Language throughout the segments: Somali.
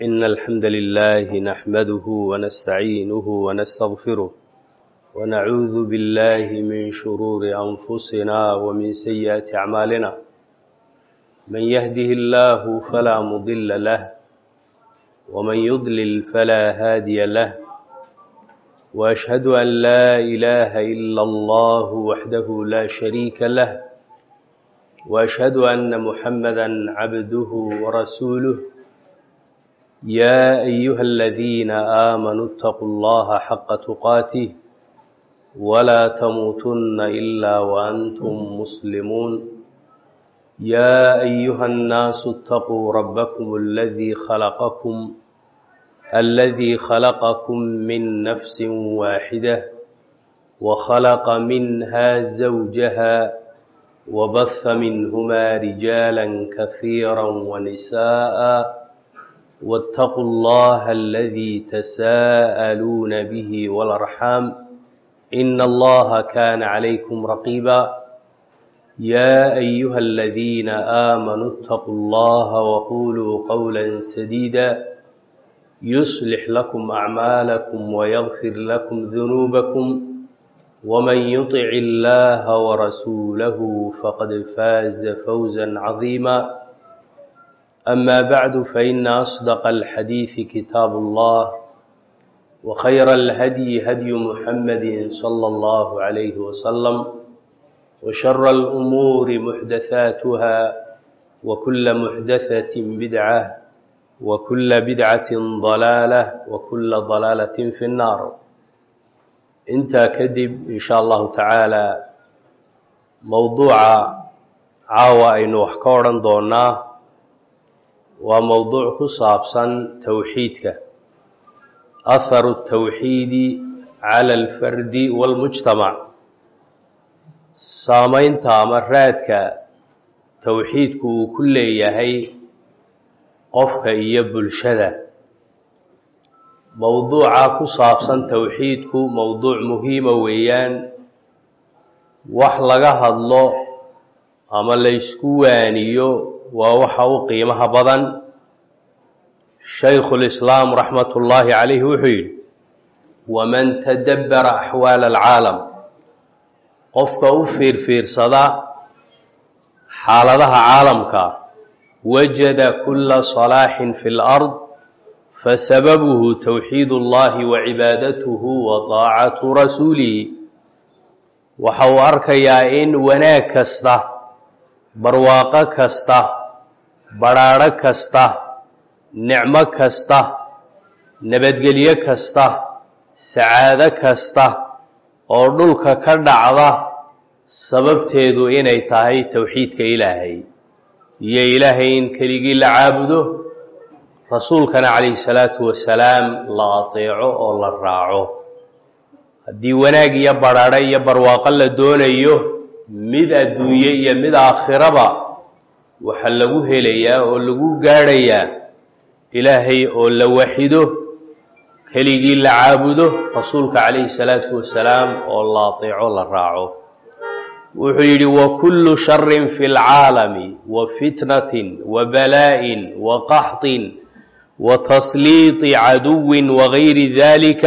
إن الحمد لله نحمده ونستعينه ونستغفره ونعوذ بالله من شرور أنفسنا ومن سيئات أعمالنا من يهده الله فلا مضل له ومن يضلل فلا هادي له وأشهد أن لا إله إلا الله وحده لا شريك له وأشهد أن محمدا عبده ورسوله يا أيها الذين آمنوا اتقوا الله حق تقاته ولا تموتن إلا وأنتم مسلمون يا أيها الناس اتقوا ربكم الذي خلقكم الذي خلقكم من نفس واحدة وخلق منها زوجها وبث منهما رجالا كثيرا ونساء واتقوا الله الذي تساءلون به والأرحام إن الله كان عليكم رقيبا يا أيها الذين آمنوا اتقوا الله وقولوا قولا سديدا يصلح لكم أعمالكم ويغفر لكم ذنوبكم ومن يطع الله ورسوله فقد فاز فوزا عظيما أما بعد فإن أصدق الحديث كتاب الله وخير الهدي هدي محمد صلى الله عليه وسلم وشر الأمور محدثاتها وكل محدثة بدعة وكل بدعة ضلالة وكل ضلالة في النار intaa kadib in sha allahu tacaala mowduuca caawa aynu wax ka odhan doonaa waa mowduuc ku saabsan towxiidka aharu tawxiidi cala alfardi wاlmujtamac saamaynta ama raadka towxiidku uu ku leeyahay qofka iyo bulshada mowduuca ku saabsan towxiidku mowduuc muhiima weeyaan wax laga hadlo ama laysku waaniyo waa waxa u qiimaha badan shaykhulislaam raxmat ullaahi calayhi wuxuu yidhi waman tadabbara axwaala alcaalam qofka u fiirfiirsada xaaladaha caalamka wajada kula salaaxin fi lard fasababuhu towxiid ullahi wa cibaadatuhu wa daacatu rasuulihi waxa uu arkayaa in wanaag kasta barwaaqo kasta badhaadho kasta nicmo kasta nabadgelyo kasta sacaado kasta oo dhulka ka dhacda sababteedu inay tahay towxiidka ilaahay iyo ilaahay in keligii la caabudo rasuulkana calayhi salaatu wasalaam la ateeco oo la raaco haddii wanaag iyo badhaadho iyo barwaaqo la doonayo mid adduunye iyo mid aakhiraba waxaa lagu helayaa oo lagu gaadhayaa ilaahay oo la waxido keligii la caabudo rasuulka calayhi salaatu wasalaam oo la ateeco la raaco wuxuu yidhi wakullu sharin fi lcaalami wa fitnatin wa balaa'in wa qaxtin وتصليط عدو وغير ذلك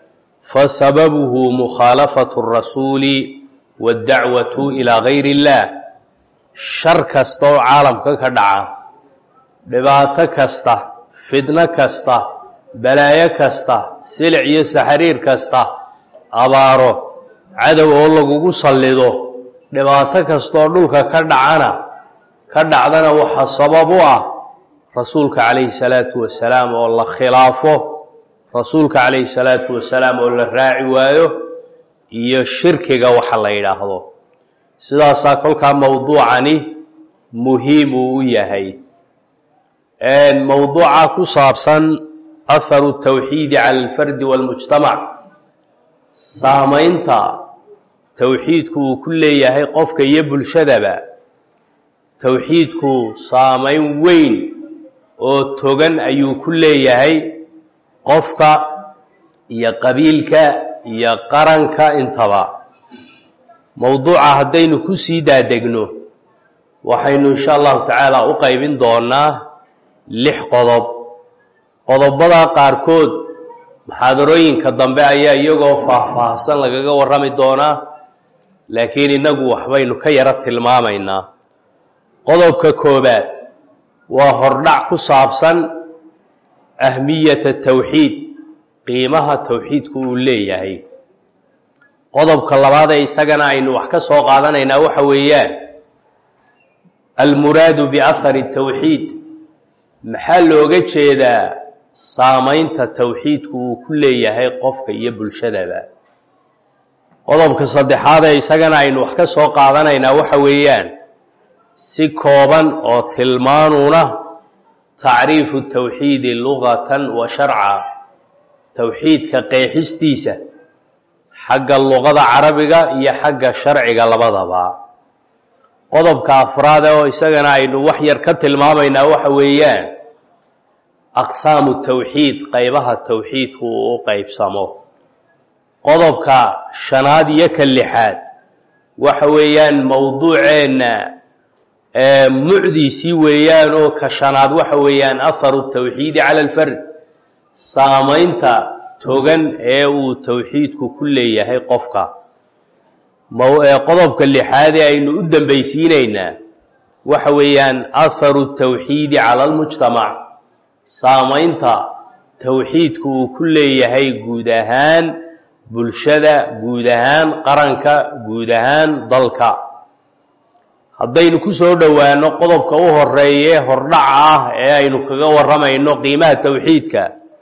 فسببه مخالفة الرسول والدعوة إلى غير الله شر kasta oo caalamka ka dhaca dhibaato kasta fidno kasta balaayo kasta silic iyo saxariir kasta abaaro cadow oo lagugu sallido dhibaato kastaoo dhulka ka dhacana ka dhacdana waxaa sabab u ah rasuulka calayhi salaatu wasalaam oo la khilaafo rasuulka calayhi salaatu wasalaam oo la raaci waayo iyo shirkiga waxa la yidhaahdo sidaasaa kolkaa mowduucani muhiim uu u yahay mowduuca ku saabsan aharu tawxiidi cala alfardi wاlmujtamac saamaynta towxiidku uu ku leeyahay qofka iyo bulshadaba towxiidku saamayn weyn oo togan ayuu ku leeyahay qofka iyo qabiilka iyo qaranka intaba mowduuca haddaynu ku sii daadegno waxaynu insha allahu tacaala u qaybin doonaa lix qodob qodobada qaarkood muxaadarooyinka dambe ayaa iyagoo faahfaahsan lagaga warrami doonaa laakiin innagu waxbaynu ka yaro tilmaamaynaa qodobka koobaad waa hordhac ku saabsan ahmiyata tawxiid qiimaha towxiidku uu leeyahay qodobka labaad ee isagana aynu wax ka soo qaadanaynaa waxa weeyaan almuraadu biahari tawxiid maxaa looga jeedaa saamaynta towxiidku uu ku leeyahay qofka iyo bulshadaba qodobka saddexaad ee isagana aynu wax ka soo qaadanaynaa waxa weeyaan si kooban oo tilmaanuna tacriifu tawxiidi lugatan wa sharca towxiidka qeexistiisa xagga luqada carabiga iyo xagga sharciga labadaba qodobka afraade oo isagana aynu wax yar ka tilmaamaynaa waxa weeyaan aqsaamu tawxiid qaybaha towxiidku uu u qeybsamo qodobka shanaad iyo ka lixaad waxa weeyaan mowduuceenna mucdiisii weeyaan oo ka shanaad waxa weeyaan aharu tawxiidi cala alfard saamaynta togan ee uu towxiidku ku leeyahay qofka qodobka lixaadee aynu u dambaysiinaynaa waxa weeyaan aharu tawxiidi cala almujtamac saamaynta towxiidku uu ku leeyahay guud ahaan bulshada guud ahaan qaranka guud ahaan dalka haddaynu ku soo dhowaano qodobka u horeeye hordhaca ah ee aynu kaga warramayno qiimaha towxiidka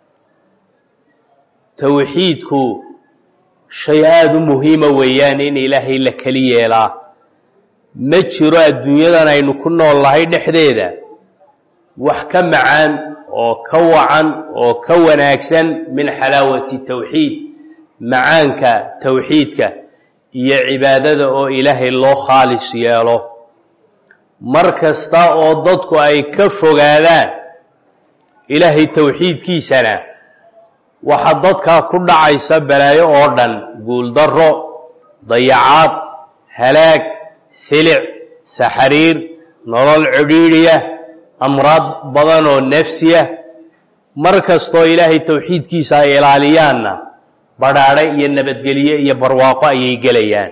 towxiidku shay aada u muhiima weeyaan in ilaahay la keli yeelaa ma jiro adduunyadan aynu ku nool nahay dhexdeeda wax ka macaan oo ka wacan oo ka wanaagsan min xalaawati towxiid macaanka towxiidka iyo cibaadada oo ilaahay loo khaalis yeelo mar kasta oo dadku ay ka fogaadaan ilaahay towxiidkiisana waxaa dadkaa ku dhacaysa balaayo oo dhan guuldarro dayacaad halaag silic saxariir nolol cidhiidhiya amraad badan oo nafsiya mar kastoo ilaahay towxiidkiisa ay ilaaliyaanna badhaadhe iyo nabadgelye iyo barwaaqo ayay gelayaan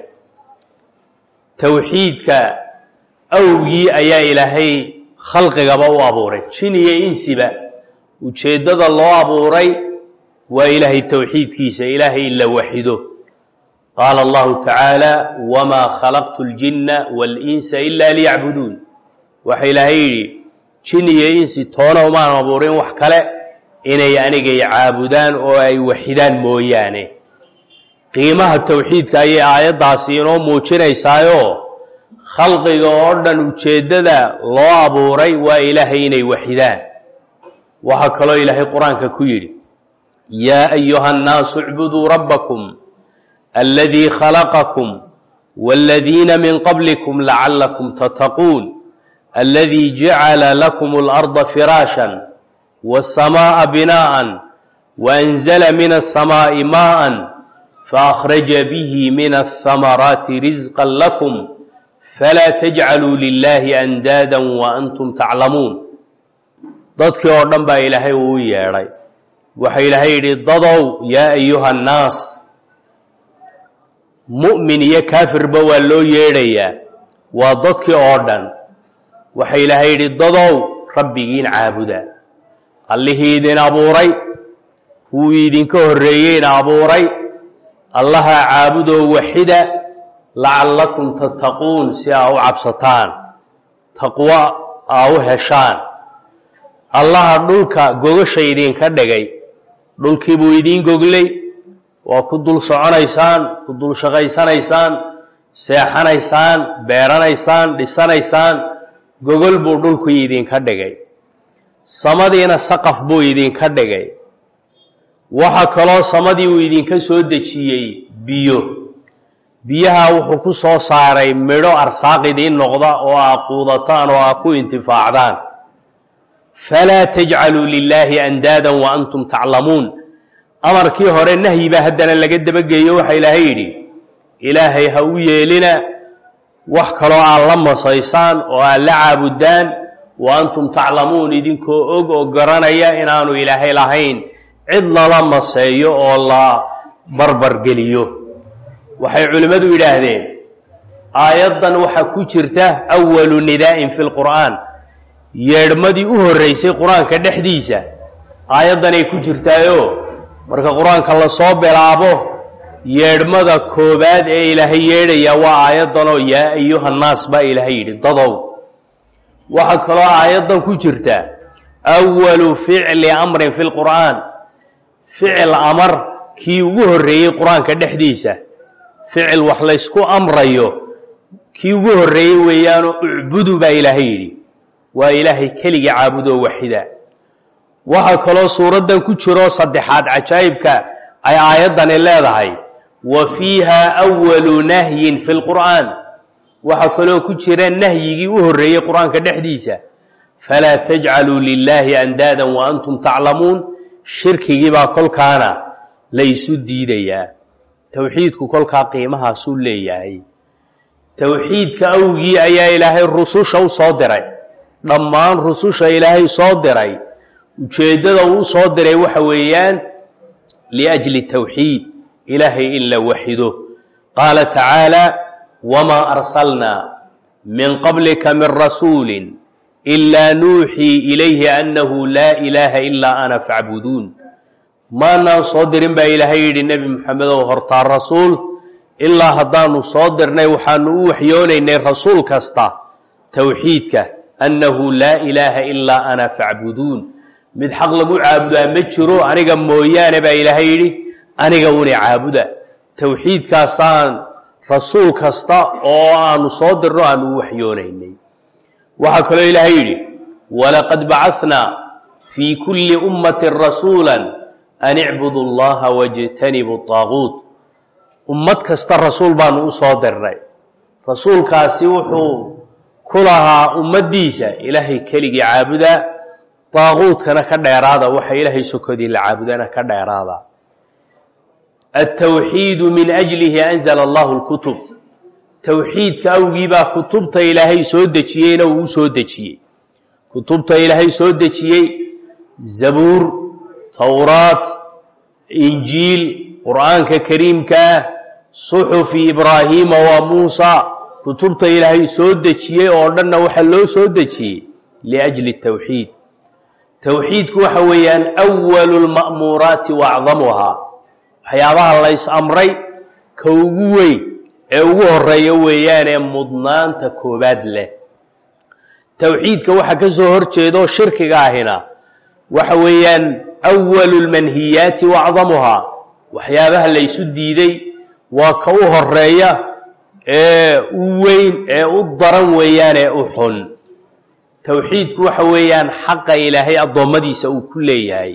towxiidka awgii ayaa ilaahay khalqigaba u abuuray jin iyo insiba ujeeddada loo abuuray waa ilaahay towxiidkiisa ilaahay in la waxido qaala allahu tacaala wamaa khalaqtu اljinna waاlinsa ila liyacbuduun waxa ilaahay yidhi jin iyo insi toona umaan abuurin wax kale inay anigay caabudaan oo ay waxidaan mooyaane qiimaha towxiidka ayay aayaddaasi inoo muujinaysaayoo khalqiga oo dhan ujeeddada loo abuuray waa ilaahay inay waxidaan waxaa kaloo ilaahay qur-aanka ku yidhi yaa ayuha annaasu icbuduu rabbakum aladii khalaqakum wاladiina min qablikum lacallakum tattaquun aladii jacala lakum اlarda firaashan wالsamaaءa binaaءa waأnzla min الsamaaءi maaءa faأkhraja bihi min الhamaraati risqa lakum falaa tajcaluu lilahi andaada waantum taclamuun dadkii oo dhan baa ilaahay uu yeedhay waxa ilaahay yidhi dadow yaa ayuha annaas mu'min iyo kaafirba waa loo yeedhayaa waa dadkii oo dhan waxa ilaahay yidhi dadow rabbigiin caabuda allihii idin abuuray kuwii idinka horreeyeyna abuuray allaha caabudoo waxida lacallakum tattaquun si aa u cabsataan taqwo aa u heshaan allaha dhulka gogasha idinka dhigay dhulkii buu idiin goglay waa ku dul soconaysaan ku dul shaqaysanaysaan seexanaysaan beeranaysaan dhisanaysaan gogol buu dhulkii idinka dhigay samadiina saqaf buu idinka dhigay waxa kaloo samadii uu idinka soo dejiyey biyo biyaha wuxuu ku soo saaray midho arsaaq idiin noqda oo aa quudataan oo aa ku intifaacdaan falaa tajcaluu lilaahi andaadan wa antum taclamuun amarkii hore nahyi baa haddana laga dabageeyo waxaa ilaahay yidhi ilaahay ha u yeelina wax kaloo aad la masaysaan oo aad la caabudaan wa antum taclamuun idinkoo og oo garanaya inaanu ilaahay lahayn cid lala maseeyo oo la barbargeliyo waxay culimmadu yidhaahdeen aayaddan waxaa ku jirta awalu nidaa'in fi lqur'aan yeedhmadii u horreysay qur-aanka dhexdiisa aayaddanay ku jirtaayo marka qur-aanka lasoo bilaabo yeedhmada koobaad ee ilaahay yeedhaya waa aayaddanoo yaa ayuhannaas baa ilaahay yidhi dadow waxaa kaloo aayaddan ku jirta awalu ficli amrin fi lqur'aan ficil amar kii ugu horreeyey qur-aanka dhexdiisa ficil wax laysku amrayo kii ugu horreeyey weeyaanoo ucbudu baa ilaahay yidhi waa ilaahay keligii caabudoo waxida waxaa kaloo suuraddan ku jiro saddexaad cajaa'ibka ay aayaddani leedahay wa fiiha awalu nahyin fi lqur'aan waxaa kaloo ku jira nahyigii u horreeyey qur-aanka dhexdiisa falaa tajcaluu lilaahi andaadan wa antum taclamuun shirkigii baa kolkaana laysu diidayaa towxiidku kolkaa qiimahaasuu leeyahay towxiidka awgii ayaa ilaahay rususha u soo diray dhammaan rususha ilaahay soo diray ujeeddada uu u soo diray waxa weeyaan liajli towxiid ilaahay in la waxido qaala tacaala wamaa arsalnaa min qablika min rasuuli ilaa nuuxii ilayhi annahu laa ilaaha ilaa ana facbuduun maanaan soo dirin baa ilaahay yidhi nebi moxamedow hortaa rasuul ilaa haddaanu soo dirnay waxaanu u waxyoonaynay rasuul kasta towxiidka annahu laa ilaaha ilaa ana facbuduun mid xaq lagu caabudaa ma jiro aniga mooyaane baa ilaahay yidhi aniga una caabuda towxiidkaasaan rasuul kasta oo aanu soo dirno aanu u waxyoonaynay waxaa kaloo ilaahay yidhi walaqad bacanaa fii kulli ummatin rasuula an icbudu allaha wajtanibu طaaguut ummad kasta rasuul baanu u soo dirnay rasuulkaasi wuxuu ku lahaa ummaddiisa ilaahay keligii caabuda daaquudkana ka dheeraada waxa ilaahay sokodii la caabudana ka dheeraada altowxiidu min ajlihi anzala allahu lkutub towxiidka awgii baa kutubta ilaahay soo dejiyeyna uu u soo dejiyey kutubta ilaahay soo dejiyey zabuur towraat injiil qur'aanka kariimkaah suxufi ibraahiima waa muusa kutubta ilaahay soo dejiyey oo dhanna waxaa loo soo dejiyey liajli towxiid towxiidku waxa weeyaan awalu lma'muuraati wa acdamuhaa waxyaabaha lays amray ka ugu weyn ee ugu horeeya weeyaanee mudnaanta koobaad leh towxiidka waxa ka soo hor jeedo shirkiga ahina waxa weeyaan awalu lmanhiyaati wa acdamuhaa waxyaabaha laysu diiday waa ka u horeeya ee u weyn ee u daran weeyaanee u xun towxiidku waxa weeyaan xaqa ilaahay addoommadiisa uu ku leeyahay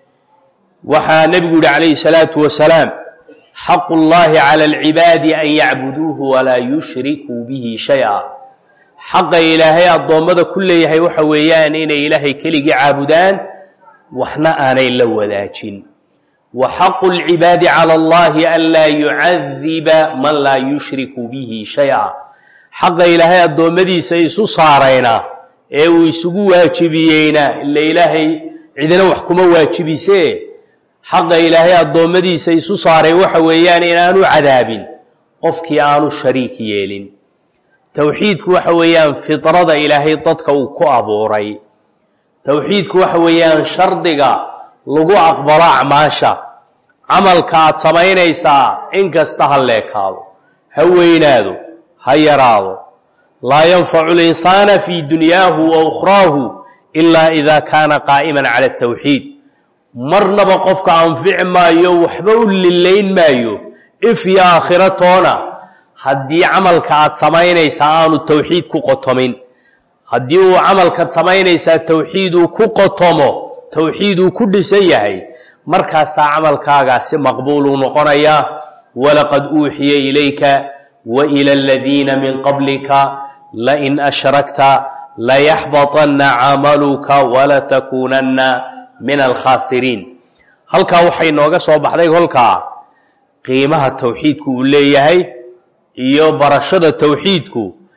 waxaa nebigu yihi calayhi salaatu wasalaam xaqu llahi cala alcibaadi an yacbuduuhu walaa yushrikuu bihi shay-a xaqa ilaahay addoommada ku leeyahay waxa weeyaan inay ilaahay keligii caabudaan waxna aanay la wadaajin wa xaqu lcibaadi cala allahi an laa yucadiba man laa yushriku bihi shay-a xaqa ilaahay addoommadiisa isu saarayna ee uu isugu waajibiyeyna ila ilaahay cidina wax kuma waajibisee xaqa ilaahay addoommadiisa isu saaray waxa weeyaan inaanu cadaabin qofkii aanu shariik yeelin towxiidku waxa weeyaan fidrada ilaahay dadka uu ku abuuray towxiidku waxa weeyaan shardiga lagu aqbalo acmaasha camalka aad samaynaysaa in kasta ha leekaado ha weynaado ha yaraado laa yanfacu linsaana fii dunyaahu wa ukhraahu ilaa ida kaana qaa'iman cala atowxiid marnaba qofka anfici maayo waxba u lilayn maayo if iyo aakhiro toona haddii camalka aad samaynaysaa aanu towxiid ku qotomin haddii uu camalkaad samaynaysaa towxiid uu ku qotomo towxiid uu ku dhisan yahay markaasaa camalkaagaasi maqbuuluu noqonayaa walaqad uuxiya ilayka wa ila aladiina min qablika lain ashrakta layaxbaطanna camaluka walatakuunanna min alkhaasiriin halkaa waxay nooga soo baxday kolkaa qiimaha towxiidku uu leeyahay iyo barashada towxiidku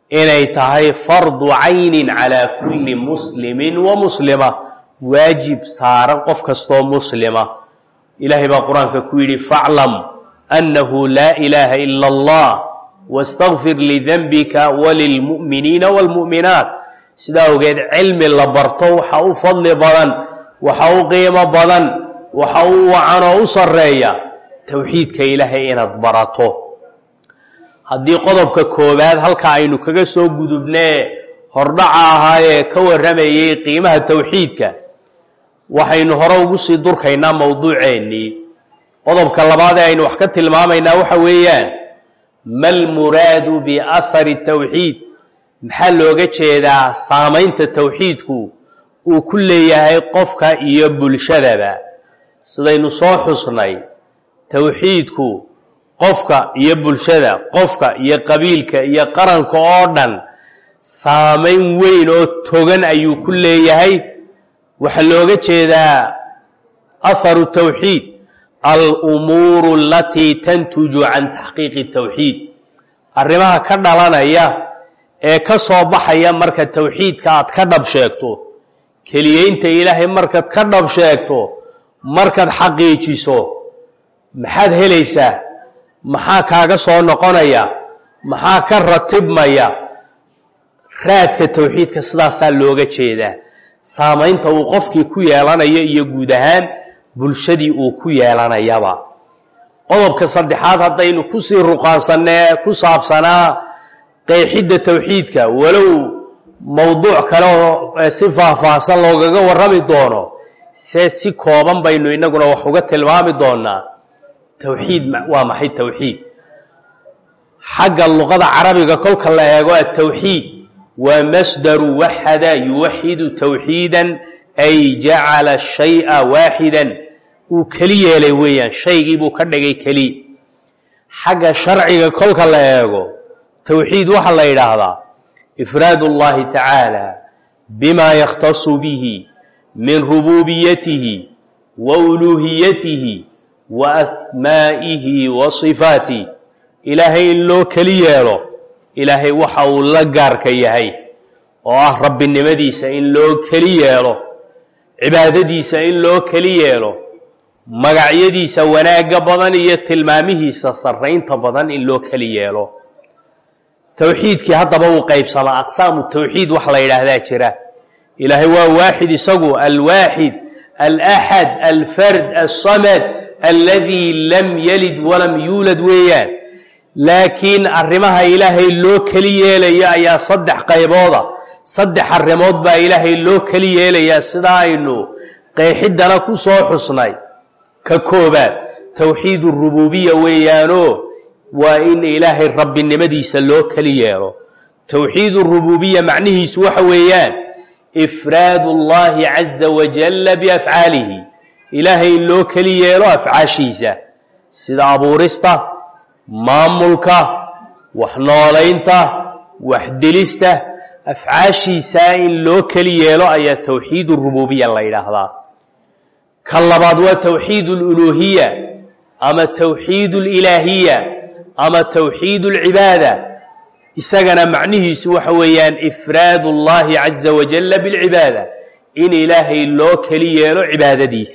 inay tahay fardu caynin calaa kulli muslimin wa muslima waajib saaran qof kastoo muslima ilaahay baa qur-aanka ku yidhi faclam annahu laa ilaaha ila allah wastakfir lidanbika walilmu'miniina waalmu'minaat sidaa ogeed cilmi la barto waxa u fadli badan waxa u qiimo badan waxa u wacan oo u sarreeya towxiidka ilaahay inaad barato haddii qodobka koowaad halka aynu kaga soo gudubnee hordhaca ahaayee ka warramayay qiimaha towxiidka waxaynu hore ugu sii durkaynaa mowduuceennii qodobka labaad ee aynu wax ka tilmaamaynaa waxa weeyaan ma lmuraadu biahari towxiid maxaa looga jeedaa saamaynta towxiidku uu ku leeyahay qofka iyo bulshadaba sidaynu soo xusnay towxiidku qofka iyo bulshada qofka iyo qabiilka iyo qaranka oo dhan saamayn weyn oo togan ayuu ku leeyahay waxaa looga jeedaa aharu towxiid alumuuru alatii tantuju can taxqiiqi towxiid arrimaha ka dhalanaya ee ka soo baxaya marka towxiidka aad ka dhab sheegto keliyeynta ilaahay markaad ka dhab sheegto markaad xaqiijiso maxaad helaysaa maxaa kaaga soo noqonaya maxaa ka ratibmaya raadka towxiidka sidaasaa looga jeedaa saamaynta uu qofkii ku yeelanayo iyo guud ahaan bulshadii uu ku yeelanayaba qodobka saddexaad haddaynu kusii ruqaansannee ku saabsanaa qeexidda towxiidka walow mowduuc kale oo si faahfaahsan loogaga warrami doono se si kooban baynu innaguna wax uga tilmaami doonaa towxiid waa maxay towxiid xagga luqada carabiga kolka la eego atowxiid waa masdaru waxada yuwaxidu towxiidan ay jacala shaya waaxidan uu keli yeelay weeyaan shaygii buu ka dhigay keli xagga sharciga kolka la eego towxiid waxaa la yidhaahdaa ifraad اllahi tacaala bima yakhtasu bihi min rububiyatihi wa uluuhiyatihi wa asmaa'ihi wa sifaatih ilaahay in loo keli yeelo ilaahay waxa uu la gaarka yahay oo ah rabbinimadiisa in loo keli yeelo cibaadadiisa in loo keli yeelo magacyadiisa wanaagga badan iyo tilmaamihiisa sarraynta badan in loo keli yeelo towxiidkii haddaba uu qaybsamaa aqsaamu towxiid wax la yidhaahdaa jira ilaahay waa waaxid isagu alwaaxid alaxad alfard alsamad alladii lam yalid walam yuulad weeyaan laakiin arrimaha ilaahay loo keli yeelayo ayaa saddex qaybooda saddex arrimood baa ilaahay loo keli yeelayaa sidaa aynu qeexiddana ku soo xusnay ka koobaad towxiid urububiya weeyaanoo waa in ilaahay rabbinimadiisa loo keli yeelo towxiid urububiya macnihiisu waxa weeyaan ifraad اllahi caza wajalla biafcaalihi ilaahay in loo keli yeelo afcaashiisa sida abuurista maamulka wax noolaynta wax dilista afcaashiisaa in loo keli yeelo ayaa towxiid urububiya la yidhaahdaa ka labaad waa towxiid اluluuhiya ama towxiid اlilaahiya ama towxiid اlcibaada isagana macnihiisu waxa weeyaan ifraad اllahi caza wajalla biاlcibaada in ilaahay loo keli yeelo cibaadadiisa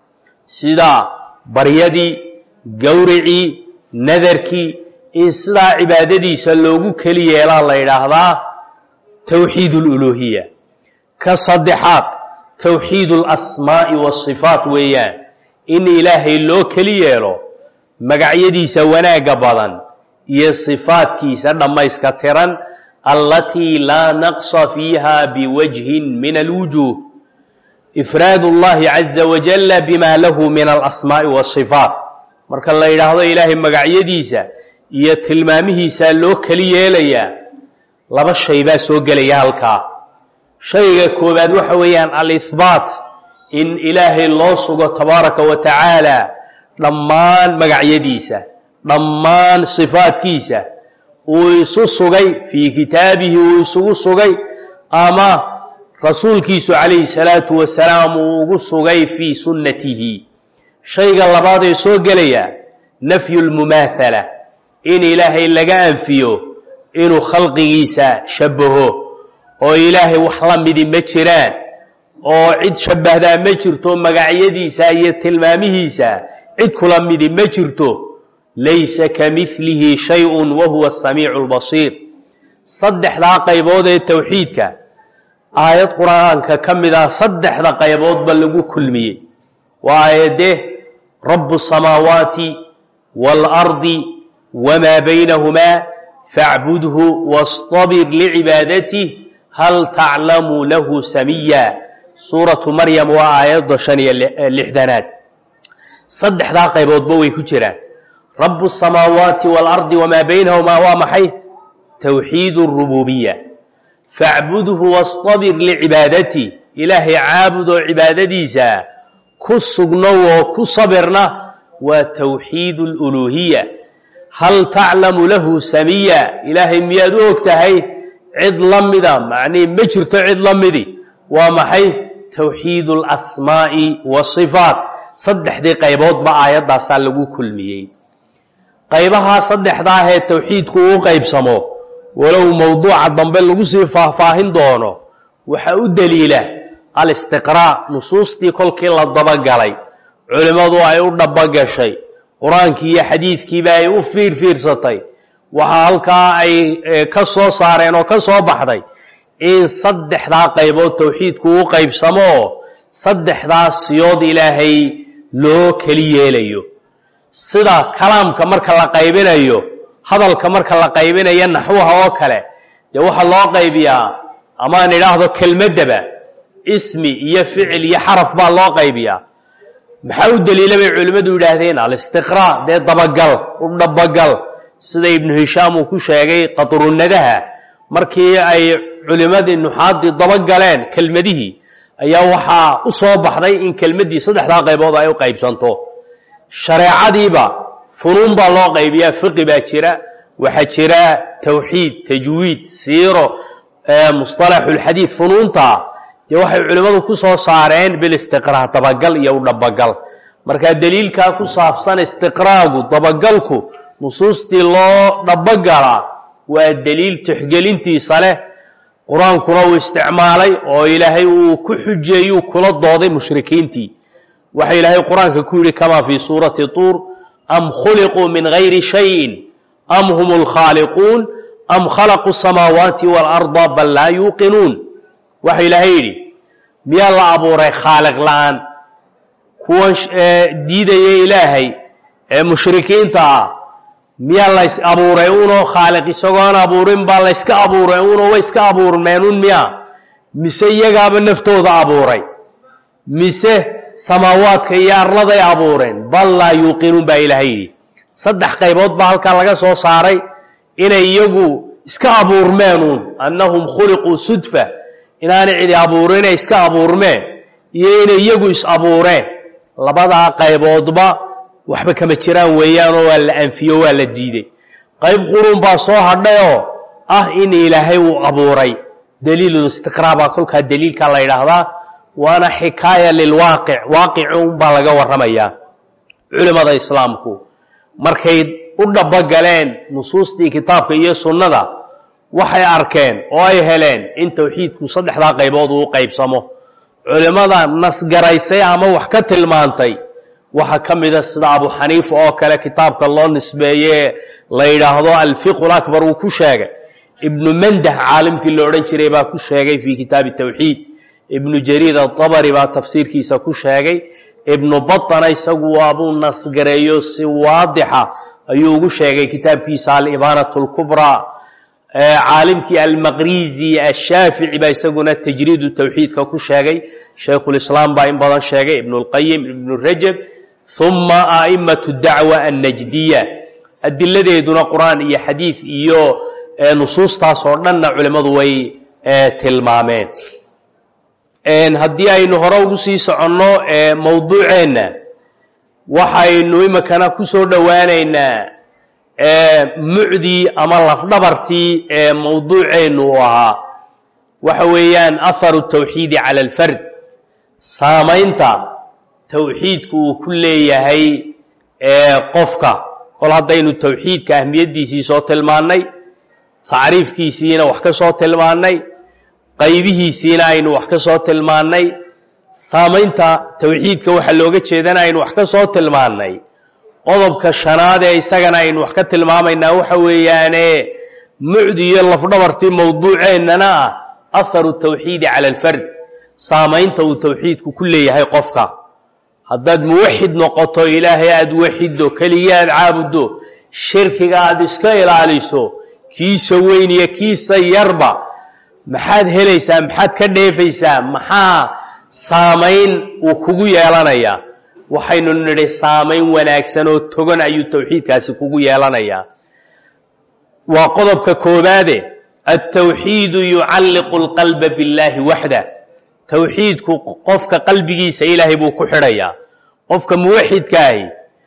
sida baryadii gowricii nadarkii in sidaa cibaadadiisa loogu keli yeelaa la yidhaahdaa towxiid اluluuhiya ka saddexaad towxiid اlasmaa'i waasifaat weeyaan in ilaahay loo keli yeelo magacyadiisa wanaagga badan iyo sifaadkiisa dhammayska tiran allatii laa naqsa fiiha biwajhin min alwujuuh ifraad اllahi caza wajalla bima lahu min alasmaa'i waasifaat marka la yidhaahdo ilaahay magacyadiisa iyo tilmaamihiisaa loo keli yeelayaa laba shay baa soo gelaya halkaa shayga koowaad waxa weeyaan alihbaat in ilaahay loo sugo tabaaraka wa tacaala dhammaan magacyadiisa dhammaan sifaadkiisa uu isu sugay fii kitaabihi uu isugu sugay ama rasuulkiisu calayhi salaatu wasalaam uu ugu sugay fii sunnatihi shayga labaad ee soo gelaya nafyu lmumaathala in ilaahay laga anfiyo inuu khalqigiisa shabaho oo ilaahay wax la midi ma jiraan oo cid shabbahdaa ma jirto magacyadiisa iyo tilmaamihiisa cid kula midi ma jirto laysa ka milihi shay-un wa huwa asamiicu albasiir saddexdaa qaybood ee towxiidka aayad qur-aanka ka mid ah saddexda qayboodba lagu kulmiyey waa aayadee rabu الsamaawaati wاlardi wmaa baynahumaa facbudhu wastabir licibaadati hal taclamu lahu samiya suuratu maryam waa aayadda shan iyo lixdanaad saddexdaa qayboodba way ku jiraan rabu الsamaawaati wاlardi wmaa baynahumaa waa maxay towxiid الrububiya facbudhu wastabir licibaadati ilaahay caabud oo cibaadadiisa ku sugnow oo ku sabirna waa towxiid اluluuhiya hal taclamu lahu samiya ilaahay miyaad u og tahay cid la mida macnihi ma jirto cid la midi waa maxay towxiid اlasmaa'i wasifaat saddexdii qayboodba aayaddaasaa lagu kulmiyey qaybahaa saddexdaah ee towxiidku uu qaybsamo walow mowduuca dambe lagu sii faahfaahin doono waxaa u deliila alistiqraa nusuustii kolkii la dabagalay culimmadu ay u dhabogashay qur-aankii iyo xadiidkiiba ay u fiirfiirsatay waxaa halkaa ay ka soo saareen oo ka soo baxday in saddexdaa qaybood towxiidku u qaybsamo oo saddexdaa siyood ilaahay loo keli yeelayo sida kalaamka marka la qaybinayo hadalka marka la qaybinayo naxwaha oo kale dee waxaa loo qaybiyaa amaan idhaahdo kelmaddaba ismi iyo ficil iyo xaraf baa loo qaybiyaa maxaa u daliila bay culimmadu yidhaahdeen alistiqraa dee dabagal u dhabagal sida ibnu hishaam uu ku sheegay qadrunadaha markii ay culimmadii nuxaaddii dabagaleen kelmadihii ayaa waxaa u soo baxday in kelmaddii saddexdaa qaybood ay u qaybsanto shareecadiiba funuun baa loo qaybiyaa fiqi baa jira waxaa jira towxiid tajwiid siiro musطalaxulxadiid funuunta dee waxay culimmadu ku soo saareen bilistiqraa dabagal iyo u dhabagal marka deliilkaa ku saabsan istiqraagu dabagalku nusuustii loo dhabagalaa waa deliil tixgelintiisa leh qur-aankuna uu isticmaalay oo ilaahay uu ku xujeeyuu kula dooday mushrikiintii waxa ilaahay qur-aanka ku yidhi kamaa fii suurati tuur am khuliquu min gayri shayin am hum lkhaaliquun am khalaquu samaawaati waalarda bal laa yuuqinuun waxa ilaahay yidhi miyaa la abuuray khaaliq la-aan kuwan diidaya ilaahay ee mushrikiinta ah miyaa lays abuuray unoo khaaliq isagoon abuurin baa layska abuuray unoo way iska abuurmeenun miya mise iyagaaba naftooda abuuray mise samaawaadka iyo arladay abuureen bal laa yuuqinuun baa ilaahay yidhi saddex qaybood baa halkaa laga soo saaray inay iyagu iska abuurmeenuun annahum khuliquu sudfa inaanay cidi abuurin inay iska abuurmeen iyo inay iyagu is abuureen labadaa qayboodba waxba kama jiraan weeyaanoo waa la anfiyo waa la diiday qayb qurun baa soo hadhayoo ah in ilaahay uu abuuray daliilulistiqraa baa kolkaa daliilkaa la yidhaahdaa waana xikaaya lilwaaqic waaqici unbaa laga warramayaa culimmada islaamku markay u dhabogaleen nusuustii kitaabka iyo sunnada waxay arkeen oo ay heleen in towxiidku saddexdaa qaybood uu qaybsamo culimmada nasgaraysay ama wax ka tilmaantay waxaa ka mida sida abu xaniifa oo kale kitaabka loo nisbeeye la yidhaahdo alfiqu lakbar uu ku sheegay ibnu mandah caalimkii la odhan jiray baa ku sheegay fii kitaabi towxiid ibnu jariir aabari baa tafsiirkiisa ku sheegay ibnu batana isagu waabuu nasgareeyo si waadixa ayuu ugu sheegay kitaabkiisa alibaanat lkubraa caalimkii almaqrizi ashaafici baa isaguna tajriidu towxiidka ku sheegay shaykhulislaam baa in badan sheegay ibnu lqayim ibnu rajab uma a'immatu dacwa annajdiya adiladeeduna qur-aan iyo xadiid iyo nusuustaas oo dhanna culimmadu way tilmaameen haddii aynu hore ugu sii soconno mowduuceenna waxaynu iminkana ku soo dhowaanaynaa mucdii ama lafdhabartii ee mowduuceennu uu ahaa waxa weeyaan aharu tawxiidi cala alfard saamaynta towxiidku uu ku leeyahay qofka kol haddaynu towxiidka ahmiyaddiisii soo tilmaannay tacriifkiisiina wax ka soo tilmaannay qaybihiisiina aynu wax ka soo tilmaannay saamaynta towxiidka waxaa looga jeedana aynu wax ka soo tilmaannay qodobka shanaad ee isagana aynu wax ka tilmaamaynaa waxa weeyaane mucdi iyo lafdhabartii mowduuceennana ah aharu tawxiidi cala alfard saamaynta uu towxiidku ku leeyahay qofka haddaad muwaxid noqoto ilaahay aada waxiddo keligii aada caabuddo shirkiga aada iska ilaaliso kiisa weyn iyo kiisa yarba maxaad helaysaa maxaad ka dheefaysaa maxaa saamayn uu kugu yeelanayaa waxaynu nidhi saamayn wanaagsan oo togan ayuu towxiidkaasi kugu yeelanayaa waa qodobka koobaade altawxiidu yucalliqu alqalba billaahi waxda towxiidku qofka qalbigiisa ilaahay buu ku xidhayaa qofka muwaxidkaahi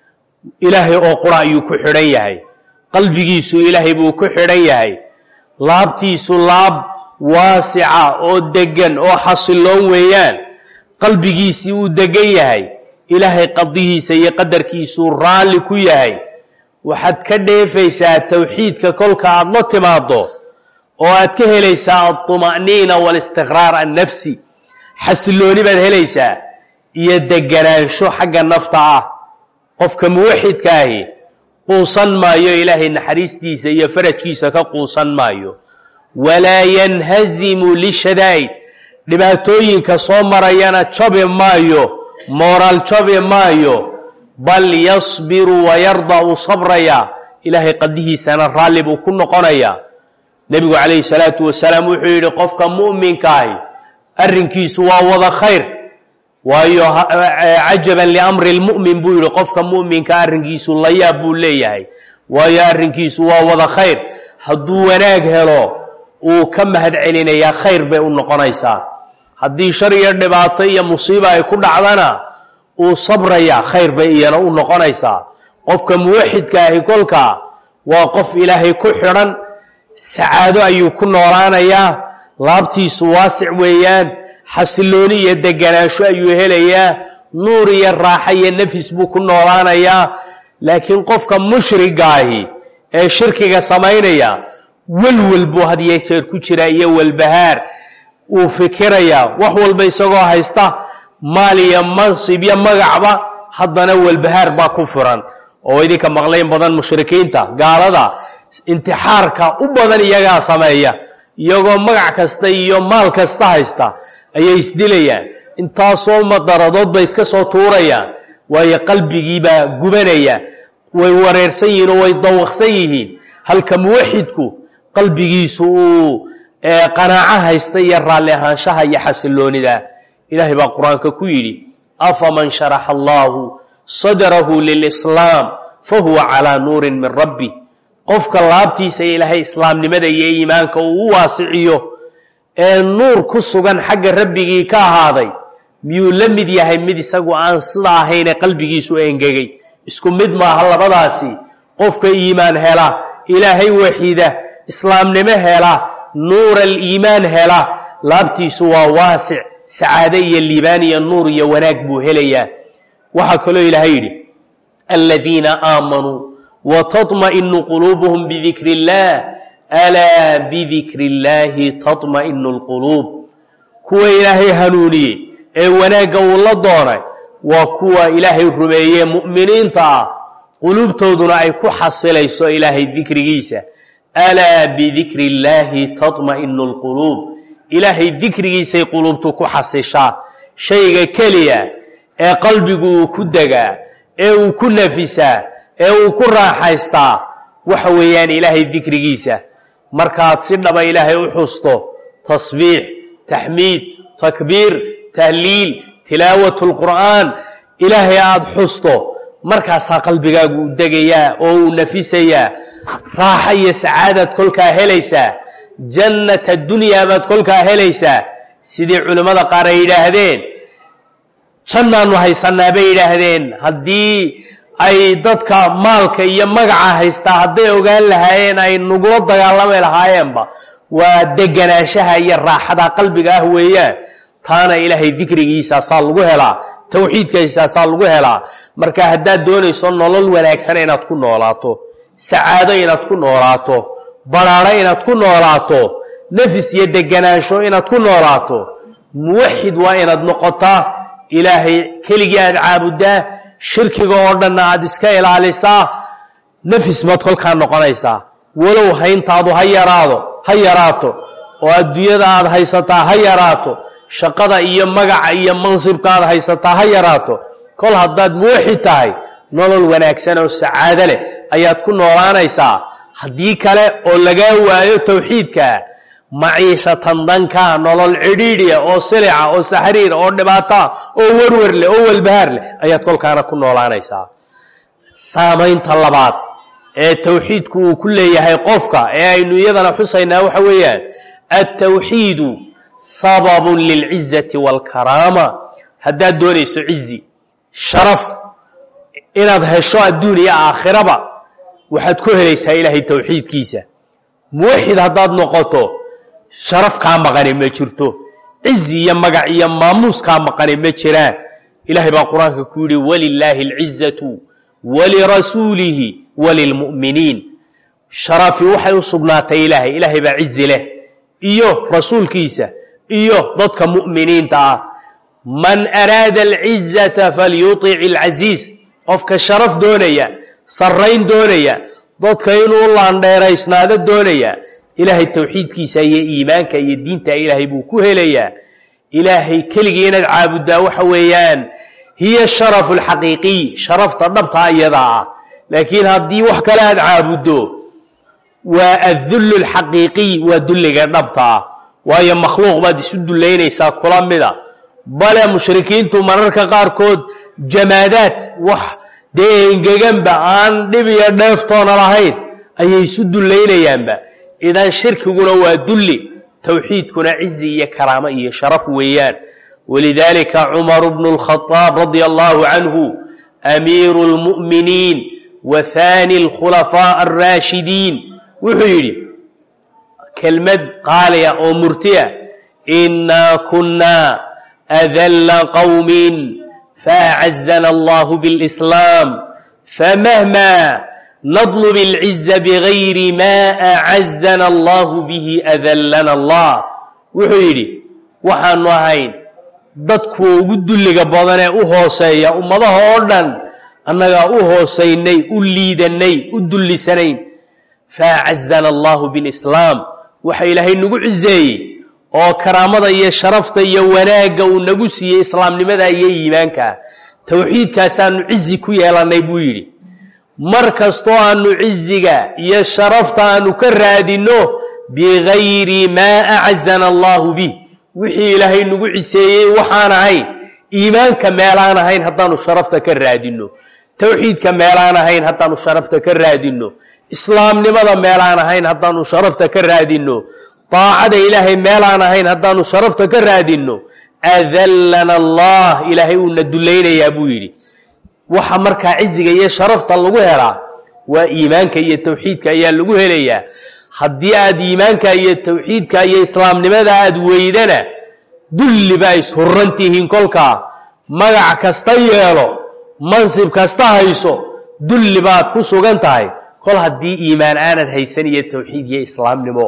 ilaahay oo qura ayuu ku xidhan yahay qalbigiisu ilaahay buu ku xidhan yahay laabtiisu laab waasica oo deggan oo xasiloon weeyaan qalbigiisii uu deggan yahay ilaahay qadihiisa iyo qadarkiisuu raalli ku yahay waxaad ka dheefaysaa towxiidka kolka aad la timaaddo oo aad ka helaysaa alطuma'niina waalistiqraar annafsi xasilooni baad helaysaa iyo deganaansho xagga nafta ah qofka muwaxidkaahi quusan maayo ilaahay naxariistiisa iyo farajkiisa ka quusan maayo walaa yanhazimu lishadaa'id dhibaatooyinka soo marayana jabi maayo mooraal jabi maayo bal yasbiru wayarda uu sabrayaa ilaahay qadihiisana raalli buu ku noqonayaa nebigu calayhi salaatu wasalaam wuxuu yidhi qofka mu'minkaahi arrinkiisu waa wada khayr waayo cajaban liamri lmu'min buu yidhi qofka mu'minka arrinkiisu layaab buu leeyahay waayo arrinkiisu waa wada khayr hadduu wanaag helo uu ka mahad celinayaa khayr bay u noqonaysaa haddii shar iyo dhibaato iyo musiiba ay ku dhacdana uu sabrayaa khayr bay iyana u noqonaysaa qofka muwaxidkaahi kolkaa waa qof ilaahay ku xidhan sacaado ayuu ku noolaanayaa laabtiisu waasic weeyaan xasilooni iyo deganaansho ayuu helayaa nuur iyo raaxo iyo nafis buu ku noolaanayaa laakiin qofka mushrigaahi ee shirkiga samaynaya welwel buu had iyo jeer ku jiraa iyo walbahaar uu fikirayaa wax walba isagoo haysta maal iyo mansib iyo magacba haddana walbahaar baa ku furan oo idinka maqlayn badan mushrikiinta gaalada intixaarka u badan iyagaa sameeya iyagoo magac kasta iyo maal kasta haysta ayay isdilayaan intaasoo madaradood bay iska soo tuurayaan waayo qalbigiibaa gubanaya way wareersan yihiin oo way dawaqsan yihiin halka muwaxidku qalbigiisu uu qanaaco haysta iyo raalli ahaanshaha iyo xasiloonida ilaahay baa qur-aanka ku yidhi afaman sharaxa allaahu sadrahu lilislaam fahuwa calaa nuurin min rabbi qofka laabtiisa ilaahay islaamnimada iyo iimaanka uu u waasiciyo ee nuur ku sugan xagga rabbigii ka ahaaday miyuu la mid yahay mid isagu aan sida ahayne qalbigiisu engegay isku mid maaha labadaasi qofka iimaan hela ilaahay waxiida islaamnimo hela nuur aliimaan hela laabtiisu waa waasic sacaado iyo liibaan iyo nuur iyo wanaag buu helayaa waxaa kaloo ilaahay yidhi aladiina aamanuu wtaطmaئinu quluubuhum bidikri اllah alaa bidikri اllaahi taطmaئinu اlquluub kuwa ilaahay hanuuniyey ee wanaagga uu la doonay waa kuwa ilaahay rumeeye mu'miniinta ah quluubtooduna ay ku xasilayso ilaahay dikrigiisa alaa bidikri اllaahi taطmaئinu اlquluub ilaahay dikrigiisay quluubtu ku xasishaa shayga keliya ee qalbigu uu ku degaa ee uu ku nafisaa ee uu ku raaxaystaa waxa weeyaan ilaahay dikrigiisa markaad si dhaba ilaahay u xusto tasbiix taxmiid takbiir tahliil tilaawat lqur'aan ilaahay aada xusto markaasaa qalbigaagu u degayaa oo uu nafisayaa raaxa iyo sacaadaad kolkaa helaysaa jannat addunyaa baad kolkaa helaysaa sidii culimmada qaar ay yidhaahdeen jannaannu haysanaa bay yidhaahdeen haddii ay dadka maalka iyo magaca haystaa hadday ogaan lahaayeen ay nugula dagaalami lahaayeenba waa deganaanshaha iyo raaxada qalbiga ah weeyaan taana ilaahay dikrigiisaasaa lagu helaa towxiidkiisaasaa lagu helaa marka haddaad doonayso nolol wanaagsan inaad ku noolaato sacaado inaad ku noolaato badhaadho inaad ku noolaato nafis iyo deganaansho inaad ku noolaato muwaxid waa inaad noqotaa ilaahay keligii aad caabuddaa shirkiga oo dhanna aad iska ilaalisaa nafis baad kolkaa noqonaysaa walow hayntaadu ha yaraado ha yaraato oo adduunyada aad haysataa ha yaraato shaqada iyo magaca iyo mansibka aad haysataa ha yaraato kol haddaad muwaxid tahay nolol wanaagsan oo sacaado leh ayaad ku noolaanaysaa haddii kale oo lagaa waayo towxiidkaa maciishatan dankaa nolol cidhiidhiya oo silica oo saxriir oo dhibaataa oo warwar leh oo walbahaar leh ayaad kolkaana ku noolaanaysaa saamaynta labaad ee towxiidku uu ku leeyahay qofka ee aynu iyadana xusaynaa waxa weeyaan altawxiidu sababun lilcizati waalkaraama haddaad doonayso cizi sharaf inaad hesho adduun iyo aakhiraba waxaad ku helaysaa ilaahay towxiidkiisa muwaxid haddaad noqoto sharaf kaa maqani ma jirto cizi iyo magac iyo maamuus kaa maqani ma jiraan ilaahay baa qur-aanka ku yidhi walilaahi alcizatu walirasuulihi walilmu'miniin sharafi waxay u sugnaatay ilaahay ilaahay baa cizi leh iyo rasuulkiisa iyo dadka mu'miniinta ah man araada alcizata falyutic alcasiiz qofka sharaf doonaya sarrayn doonaya dadka inuu laandheeraysnaado doonaya ilaahay towxiidkiisa iyo iimaanka iyo diinta ilaahay buu ku helayaa ilaahay keligii inaad caabuddaa waxa weeyaan hiya sharafu alxaqiiqiy sharafta dhabtaa iyadaa ah laakiin haddii wax kale aad caabuddo waa addullu alxaqiiqiy waa dulliga dhabta ah waayo makhluuq baad isu dullaynaysaa kula mida bale mushrikiintu mararka qaarkood jamaadaad wax dee engeganba aan dhib iyo dheeftoona lahayn ayay isu dullaynayaanba idan shirkiguna waa dulli towxiidkuna cizi iyo karaamo iyo sharaf weeyaan walidaalika cumaru bnu اlkhadaab radia allahu canhu amiiru اlmu'miniin wa haani اlkhulafaaء alraashidiin wuxuu yidhi kelmad qaaliya oo murtiya inaa kunaa adalla qowmin faacazana allahu biاlislaam famahma nadlub اlciza bigayri ma acazana allahu bihi adallana allah wuxuu yidhi waxaanu ahayn dadkuwa ugu dulliga badanee u hooseeya ummadaha oo dhan annagaa u hoosaynay u liidanay u dullisanayn faacazana allahu bilislaam waxa ilaahay nagu ciseeyey oo karaamada iyo sharafta iyo wanaagga uu nagu siiyey islaamnimada iyo iimaankaa towxiidkaasaanu cizi ku yeelannay buu yidhi mar kastoo aanu ciziga iyo sharafta aanu ka raadinno bigayri maa acazana allahu bih wixii ilaahay nagu ciseeyey waxaan ahayn iimaanka meelaan ahayn haddaanu sharafta ka raadinno towxiidka meelaan ahayn haddaanu sharafta ka raadinno islaamnimada meelaan ahayn haddaanu sharafta ka raadinno daacada ilaahay meelaan ahayn haddaanu sharafta ka raadinno adallana allah ilaahay uuna dullaynayaa buu yidhi waxa markaa ciziga iyo sharafta lagu helaa waa iimaanka iyo towxiidka ayaa lagu helayaa haddii aad iimaanka iyo towxiidka iyo islaamnimada aad weydana dulli baa ishurran tihiin kolkaa magac kasta yeelo mansib kasta hayso dulli baad ku sugan tahay kol haddii iimaan aanad haysan iyo towxiid iyo islaamnimo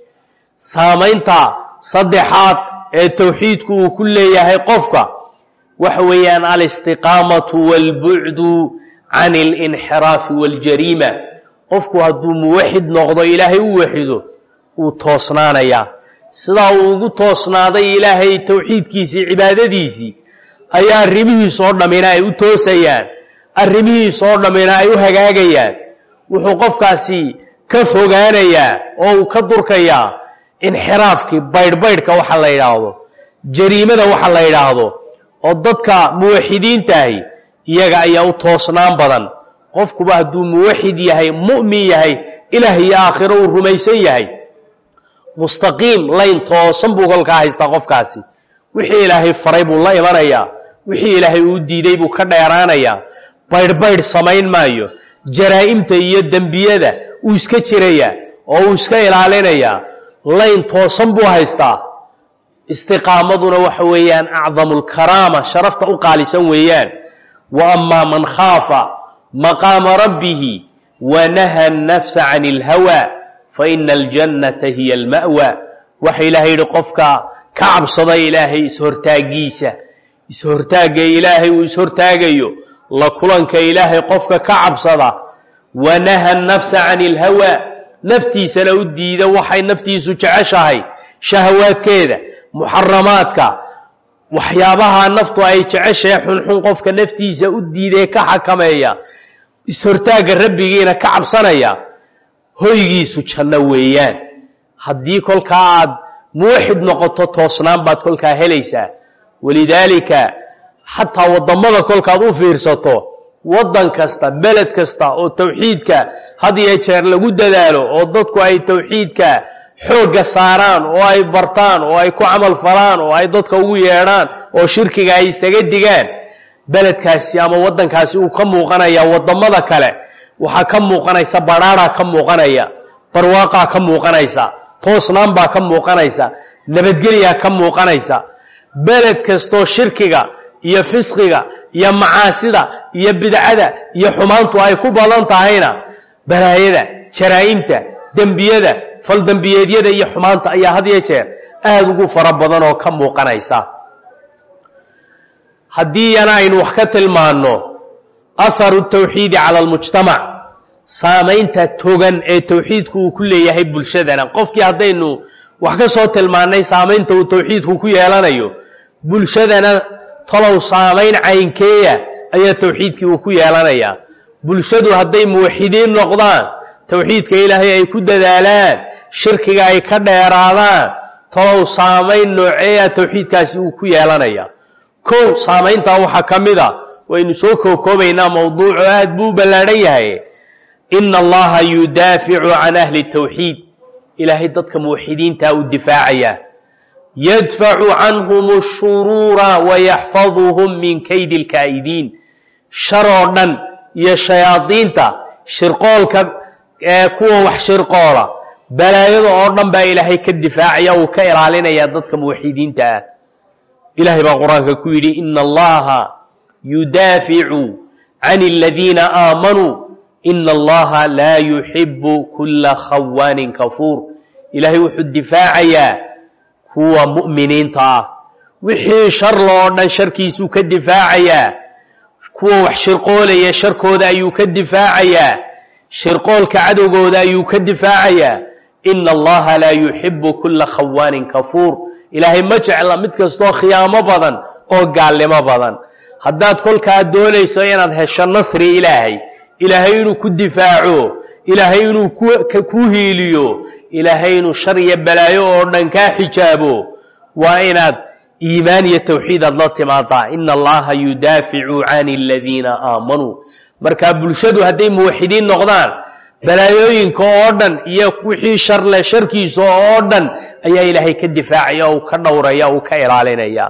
saamaynta saddexaad ee towxiidku uu ku leeyahay qofka waxa weeyaan alistiqaamatu waalbucdu can alinxiraafi waاljariima qofku hadduu muwaxid noqdo ilaahay u waxido wuu toosnaanayaa sidaa uu ugu toosnaaday ilaahay towxiidkiisii cibaadadiisii ayaa arrimihiis oo dhammina ay u toosayaan arrimihiis oo dhammina ay u hagaagayaan wuxuu qofkaasi ka fogaanayaa oo uu ka durkayaa inxiraafkii baydhbaydhka waxa la yidhaahdo jariimada waxa la yidhaahdo oo dadka muwaxidiintaahi iyaga ayaa u toosnaan badan qofkuba hadduu muwaxid yahay mu'min yahay ilaah iyo aakhiro uu rumaysan yahay mustaqiim layn toosan buu kolkaa haystaa qofkaasi wixii ilaahay faray buu la imanayaa wixii ilaahay uu diiday buu ka dheeraanayaa baydhbaydh samayn maayo jaraa'imta iyo dembiyada uu iska jirayaa oo uu iska ilaalinayaa layn toosan buu haystaa istiqaamaduna waxa weeyaan acdamu lkaraama sharafta u qaalisan weeyaan wa amaa man khaafa maqaama rabbihi wa naha nafsa can اlhawa faina aljannata hiya alma'wa waxa ilaahay yidhi qofka ka cabsada ilaahay ishortaagiisa ishortaagga ilaahay uu ishortaagayo la kulanka ilaahay qofka ka cabsada wanaha nafsa can ilhawa naftiisana u diida waxay naftiisu jeceshahay shahawaadkeeda muxaramaadka waxyaabaha naftu ay jeceshahay xunxun qofka naftiisa u diidee ka xakameeya ishortaagga rabbigiina ka cabsanaya hoygiisu janno weeyaan haddii kolkaa aad muwaxid noqoto toosnaan baad kolkaa helaysaa walidaalika xataa wadamada kolkaad u fiirsato waddan kasta beled kasta oo towxiidka had iyo jeer lagu dadaalo oo dadku ay towxiidka xoogga saaraan oo ay bartaan oo ay ku camal falaan oo ay dadka ugu yeedhaan oo shirkiga ay isaga digaan beledkaasi ama waddankaasi uu ka muuqanaya wadamada kale waxaa ka muuqanaysa badhaaraa ka muuqanaya barwaaqaa ka muuqanaysa toosnaan baa ka muuqanaysa nabadgelyaa ka muuqanaysa beled kastoo shirkiga iyo fisqiga iyo macaasida iyo bidcada iyo xumaantu ay ku badan tahayna balaayada jaraa'imta dembiyada faldembiyeedyada iyo xumaanta ayaa had iyo jeer aada ugu fara badan oo ka muuqanaysa haddii yana aynu wax ka tilmaanno aharu tawxiidi cala almujtamac saamaynta togan ee towxiidku uu ku leeyahay bulshadana qofkii haddaynu wax ka soo tilmaannay saamaynta uu towxiidku ku yeelanayo bulshadana talow saamayn caynkeeya ayaa towxiidkii uu ku yeelanayaa bulshadu hadday muwaxidiin noqdaan towxiidka ilaahay ay ku dadaalaan shirkiga ay ka dheeraadaan talow saamayn nooceeya towxiidkaasi uu ku yeelanaya kow saamayntaa waxaa ka mid a waynu soo kookoobaynaa mowduucu aad buu u ballaadhan yahay ina allaha yudaaficu can ahli towxiid ilaahay dadka muwaxidiintaa u difaacaya yadfacu canhum ashuruura wayaxfaduhum min kaydi lkaa'idiin shar oo dhan iyo shayaadiinta shirqoolka ee kuwa wax shirqoola balaayada oo dhan baa ilaahay ka difaacaya uu ka ilaalinaya dadka muwaxidiinta ah ilahay baa qur-aanka ku yidhi ina allaha yudaaficu can aladiina aamanuu ina allaha laa yuxibu kula khawaanin kafuur ilaahay wuxuu difaacayaa kuwa mu'miniinta ah wixii sharla oo dhan sharkiisuu ka difaacayaa kuwa wax shirqoolaya sharkooda ayuu ka difaacayaa shirqoolka cadowgooda ayuu ka difaacayaa ina allaha laa yuxibu kula khawaanin kafuur ilaahay ma jecla mid kastoo khiyaamo badan oo gaalnimo badan haddaad kolkaa doonayso inaad hesho nasri ilaahay ilaahay inuu ku difaaco ilaahay inuu ku hiiliyo ilaahay inuu shar iyo balaayo oo dhan kaa xijaabo waa inaad iimaan iyo towxiid aad la timaadaa ina allaha yudaaficu can aladiina aamanuu marka bulshadu hadday muwaxidiin noqdaan balaayooyinka oo dhan iyo wixii sharle sharkiisa oo dhan ayaa ilaahay ka difaacaya uu ka dhowraya uu ka ilaalinaya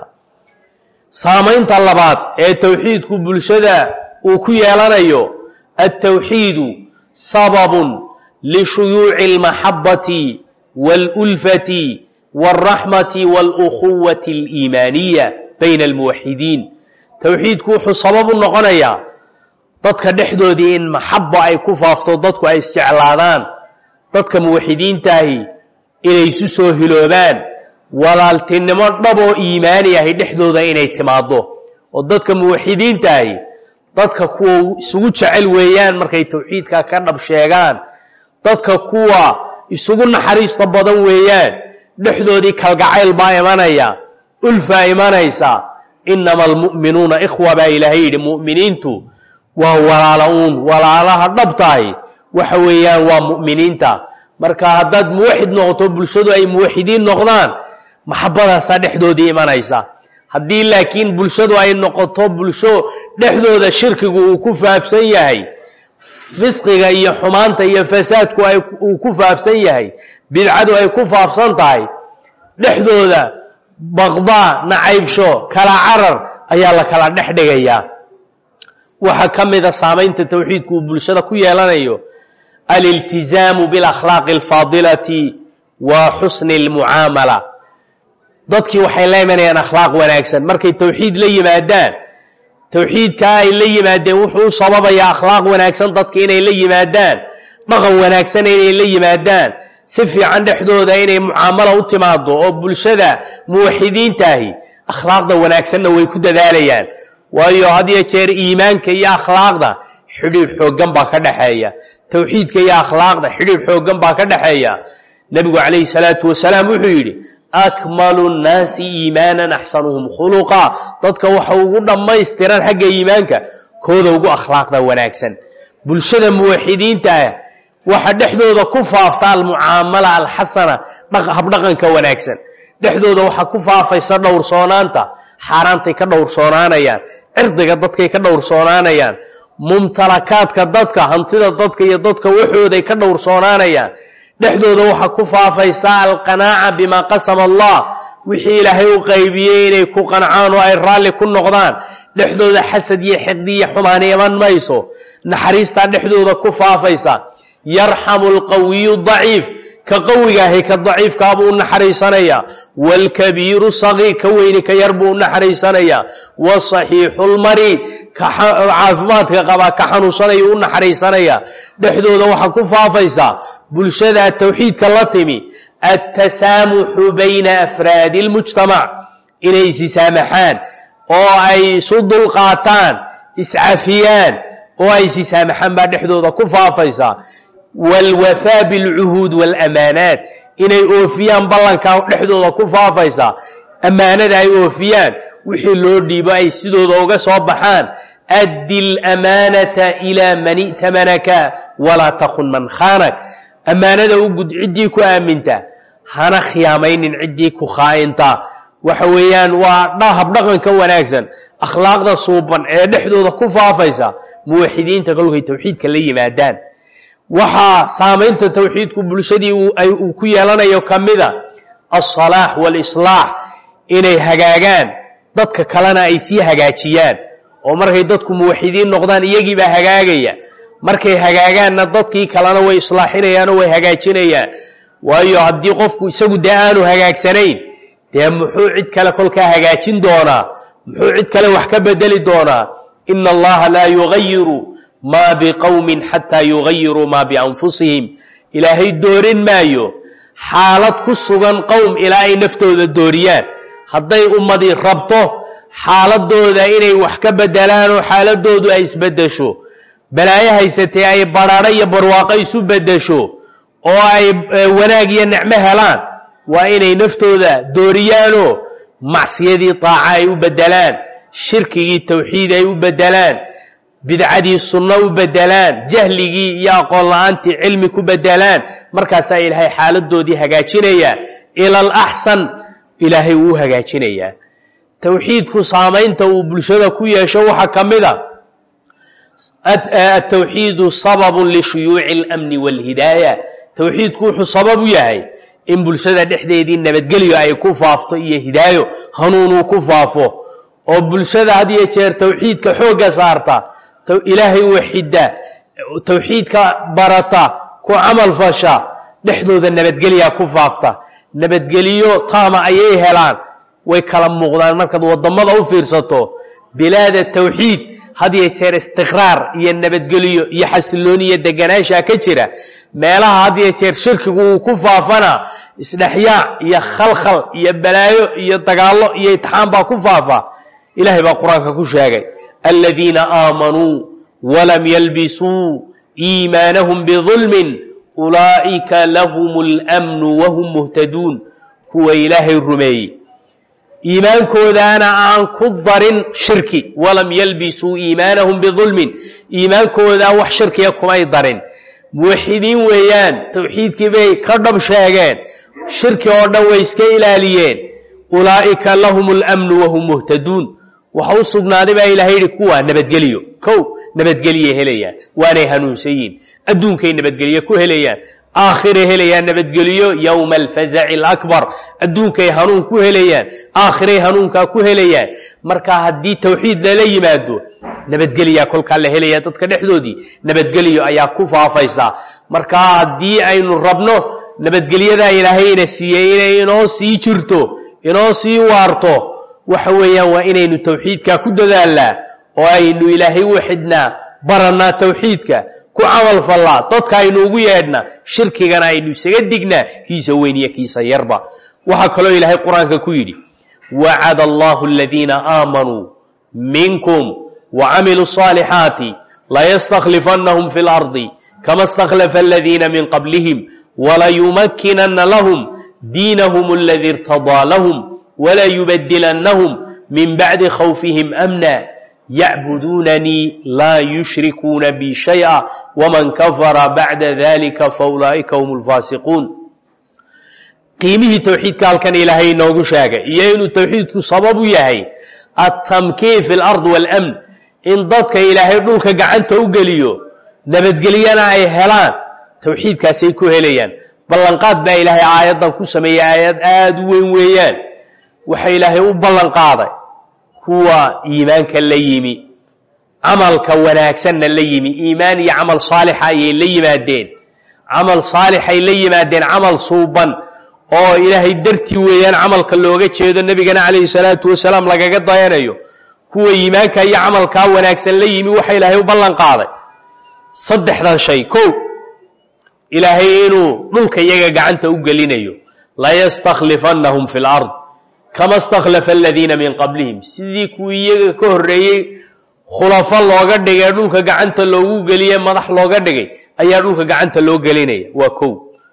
saamaynta labaad ee towxiidku bulshada uu ku yeelanayo altowxiidu sababun lishuyuuci almaxabati waalulfati waalraxmati waalukhuwati aliimaaniya bayna almuwaxidiin towxiidku wuxuu sabab u noqonayaa dadka dhexdoodii in maxaba ay ku faafto dadku ay isjeclaadaan dadka muwaxidiintaahi inay isu soo hiloobaan walaaltinimo dhaboo iimaani ahi dhexdooda inay timaaddo oo dadka muwaxidiintaahi dadka kuwa isugu jecel weeyaan markay towxiidka ka dhab sheegaan dadka kuwa isugu naxariista badan weeyaan dhexdoodii kalgacayl baa imanaya ulfaa imanaysa inama almu'minuuna ikhwa baa ilaahay yidhi mu'miniintu waa walaala uun walaalaha dhabtahi waxa weeyaan waa mu'miniinta marka haddaad muwaxid noqoto bulshadu ay muwaxidiin noqdaan maxabadaasaa dhexdoodii imanaysa haddii laakiin bulshadu ay noqoto bulsho dhexdooda shirkigu uu ku faafsan yahay fisqiga iyo xumaanta iyo fasaadku uu ku faafsan yahay bidcadu ay ku faafsan tahay dhexdooda baqdaa nacaybsho kala carar ayaa la kala dhex dhigayaa waxaa ka mida saamaynta towxiidku uu bulshada ku yeelanayo aliltizaamu bialakhlaaqi alfaadilati wa xusni almucaamala dadkii waxay la imanayaan akhlaaq wanaagsan markay towxiid la yimaadaan towxiidkaa ay la yimaadeen wuxuu u sababayaa akhlaaq wanaagsan dadka inay la yimaadaan dhaqan wanaagsan inay la yimaadaan si fiican dhexdooda inay mucaamalo u timaado oo bulshada muwaxidiintaahi akhlaaqda wanaagsanna way ku dadaalayaan waayo had iyo jeer iimaanka iyo akhlaaqda xidhiidh xooggan baa ka dhexeeya towxiidka iyo akhlaaqda xidhiidh xooggan baa ka dhexeeya nebigu calayhi salaatu wasalaam wuxuu yidhi akmalu nnaasi iimaanan axsanuhum khuluqa dadka waxa ugu dhammaystiran xagga iimaanka kooda ugu akhlaaqda wanaagsan bulshada muwaxidiinta ah waxa dhexdooda ku faafta almucaamala alxasana habdhaqanka wanaagsan dhexdooda waxa ku faafaysa dhowrsoonaanta xaaraantay ka dhowrsoonaanayaan cirdiga dadkay ka dhowrsoonaanayaan mumtalakaadka dadka hantida dadka iyo dadka waxooday ka dhowrsoonaanayaan dhexdooda waxa ku faafaysa alqanaaca bimaa qasama allah wixii ilaahay u qaybiyey inay ku qancaan oo ay raalli ku noqdaan dhexdooda xasad iyo xiqdi iyo xumaani iman mayso naxariistaa dhexdooda ku faafaysa yarxamu alqawiyu daciif ka qawigaahay ka daciifkaa buu u naxariisanaya waalkabiiru sagiir ka weyni ka yar buu u naxariisanaya wasaxiixu lmariid ka caafimaadka qabaa ka xanuunsanaya u naxariisanaya dhexdooda waxaa ku faafaysa bulshada towxiidka la timi altasaamuxu bayna afraadi اlmujtamac inay isisaamaxaan oo ay isu dulqaataan iscafiyaan oo ay isisaamaxaan baa dhexdooda ku faafaysa wاlwafaa bاlcuhuud wاlamaanaat inay oofiyaan ballankaa dhexdooda ku faafaysa ammaanada ay oofiyaan wixii loo dhiibo ay sidooda uga soo baxaan addi اlamaanata ilaa man i'tamanaka walaa takun man khaanak ammaanada u gud ciddii ku aaminta hana khiyaamaynin ciddii ku khaa'inta waxa weeyaan waa habdhaqanka wanaagsan akhlaaqda suuban ee dhexdooda ku faafaysa muwaxidiinta kolkay towxiidka la yimaadaan waxaa saamaynta towxiidku bulshadii uu ku yeelanayo ka mida alsalaax waalislaax inay hagaagaan dadka kalena ay sii hagaajiyaan oo markay dadku muwaxidiin noqdaan iyagiibaa hagaagaya markay hagaagaanna dadkii kalena way islaaxinayaan oo way hagaajinayaan waayo haddii qofku isagu dee aanu hagaagsanayn dee muxuu cid kale kolkaa hagaajin doonaa muxuu cid kale wax ka bedeli doonaa ina allaha laa yugayiru maa biqowmin xataa yugayiruu maa bianfusihim ilaahay doorin maayo xaalad ku sugan qowm ilaa ay naftooda dooriyaan hadday ummadii rabto xaaladooda inay wax ka bedelaan oo xaaladoodu ay isbedesho balaayo haysatee ay barhaadho iyo barwaaqo isu bedesho oo ay wanaag iyo nicmo helaan waa inay naftooda dooriyaanoo macsiyadii taaca ay u bedelaan shirkigii towxiid ay u bedelaan bidcadii sunno u bedelaan jahligii iyo aqoon la-aantii cilmi ku bedelaan markaasaa ilaahay xaaladoodii hagaajinayaa ila alaxsan ilaahay wuu hagaajinayaa towxiidku saamaynta uu bulshada ku yeesho waxaa ka mid a atowxiidu sababun lishuyuuci اlamni wاlhidaaya towxiidku wuxuu sabab u yahay in bulshada dhexdeedii nabadgelyo ay ku faafto iyo hidaayo hanuunuu ku faafo oo bulshada had iyo jeer towxiidka xoogga saarta ilaahay waxida towxiidka barata ku camal fasha dhexdooda nabadgelya ku faafta nabadgeliyo taama ayay helaan way kala muuqdaan markaad wadamada u fiirsato bilaada towxiid had iyo jeer istiqraar iyo nabadgeliyo iyo xasilooni iyo deganaanshaa ka jira meelaha had iyo jeer shirkigu uu ku faafana isdhexyaac iyo khalkhal iyo balaayo iyo dagaallo iyo itixaan baa ku faafa ilahay baa qur-aanka ku sheegay aladiina aamanuu walam yalbisuu iimaanahum bidulmin ulaa'ika lahum اlmnu wahum muhtaduun kuwa ilaahay rumeeyey iimaankoodaana aan ku darin shirki walam yalbisuu iimaanahum bidulmin iimaankoodaa wax shirkiya kumay darin muwaxidiin weeyaan towxiidkii bay ka dhab sheegeen shirki oo dhan way iska ilaaliyeen ulaa'ika lahum اlmnu wahum muhtaduun waxa u sugnaaday baa ilahay yihi kuwa nabadgeliyo kow nabadgelye helayaan waanay hanuunsayiin adduunkay nabadgelye ku helayaan aakhiray helayaan nabadgeliyo yowma alfazaci alakbar adduunkay hanuun ku helayaan aakhiray hanuunkaa ku helayaan marka haddii towxiid lala yimaado nabadgelyaa kolkaa la helaya dadka dhexdoodii nabadgelyo ayaa ku faafaysa marka haddii aynu rabno nabadgelyadaa ilaahayna siiyey inay inoo sii jirto inoo sii waarto waxa weeyaan waa inaynu towxiidka ku dadaalnaa oo aynu ilaahay waxidnaa barannaa towxiidka ku camal fallaa dadka aynu ugu yeedhna shirkigana aynu isaga dignaa kiisa weyn iyo kiisa yarba waxaa kaloo ilaahay qur-aanka ku yidhi wacada allahu aladiina aamanuu minkum wacamiluu صaalixaati layastakhlifannahum fi اlardi kama اstakhlafa aladiina min qablihim walayumakinana lahum diinahum aladi irtadaa lahum walayubadilannahum min bacdi khawfihim amna yacbuduunanii laa yushrikuuna bi shayئa wman kafara bacda dalika faulaa'ika hum اlfaasiquun qiimihii towxiidka halkan ilaahay inoogu sheegay iyo inuu towxiidku sabab u yahay atamkiin fi lard wاlmn in dadka ilaahay dhulka gacanta u geliyo nabadgelyana ay helaan towxiidkaasay ku helayaan ballanqaad baa ilaahay aayaddan ku sameeyey aayad aada u weyn weeyaan waxa ilaahay u ballanqaaday kuwa iimaanka la yimi camalka wanaagsanna la yimi iimaan iyo camal saalixa ayay la yimaadeen camal saalixay la yimaadeen camal suuban oo ilaahay dartii weeyaan camalka looga jeedo nebigana calayhi salaatu wasalaam lagaga dayanayo kuwa iimaanka iyo camalkaa wanaagsan la yimi waxa ilaahay u ballan qaaday saddexdan shay kow ilaahay inuu dhulka iyaga gacanta u gelinayo layastakhlifannahum fi lard kama stakhlafa aladiina min qablihim sidii kuwii iyaga ka horreeyey khulafo looga dhigay dhulka gacanta loogu geliye madax looga dhigay ayaa dhulka gacanta loo gelinaya waa kow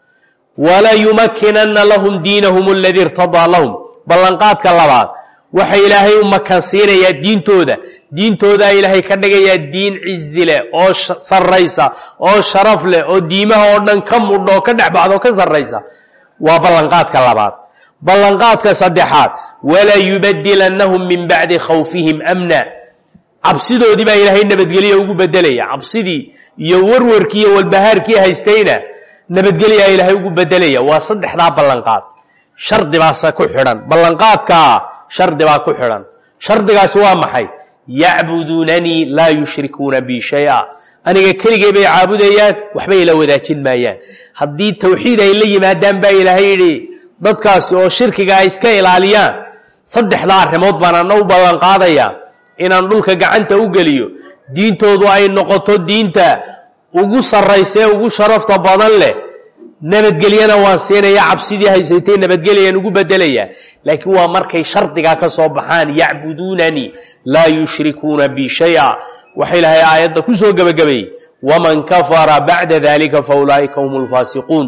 walayumakinana lahum diinahum aladii irtadaa lahum ballanqaadka labaad waxa ilaahay u makansiinayaa diintooda diintoodaa ilaahay ka dhigayaa diin cizi leh oo sarraysa oo sharaf leh oo diimaha oo dhan ka mudho oo ka dhexbaxdo ka sarraysa waa ballanqaadka labaad ballanqaadka saddexaad walayubadilannahum min bacdi khawfihim amna cabsidoodii baa ilaahay nabadgelya ugu bedelaya cabsidii iyo warwarkii iyo walbahaarkii haystayna nabadgelyaa ilaahay ugu bedelaya waa saddexdaa ballanqaad shardi baase ku xidhan ballanqaadkaa shardi baa ku xidhan shardigaasi waa maxay yacbuduunanii laa yushrikuuna bi shaya aniga keligay bay caabudayaan waxba ila wadaajin maayaan haddii towxiid ay la yimaadaan baa ilaahay yidhi dadkaasi oo shirkiga ay iska ilaaliyaan saddexdaa arrimood baan ana u ballanqaadaya inaan dhulka gacanta u geliyo diintoodu ay noqoto diinta ugu sarraysee ugu sharafta badan leh nabadgelyana waan siinaya cabsidii haysatay nabadgelyaan ugu bedelaya laakiin waa markay shardigaa ka soo baxaan yacbuduunanii laa yushrikuuna bi shaya waxa ilaahay aayadda ku soo gebagabeeyey waman kafara bacda dalika faulaa'ika hum lfaasiquun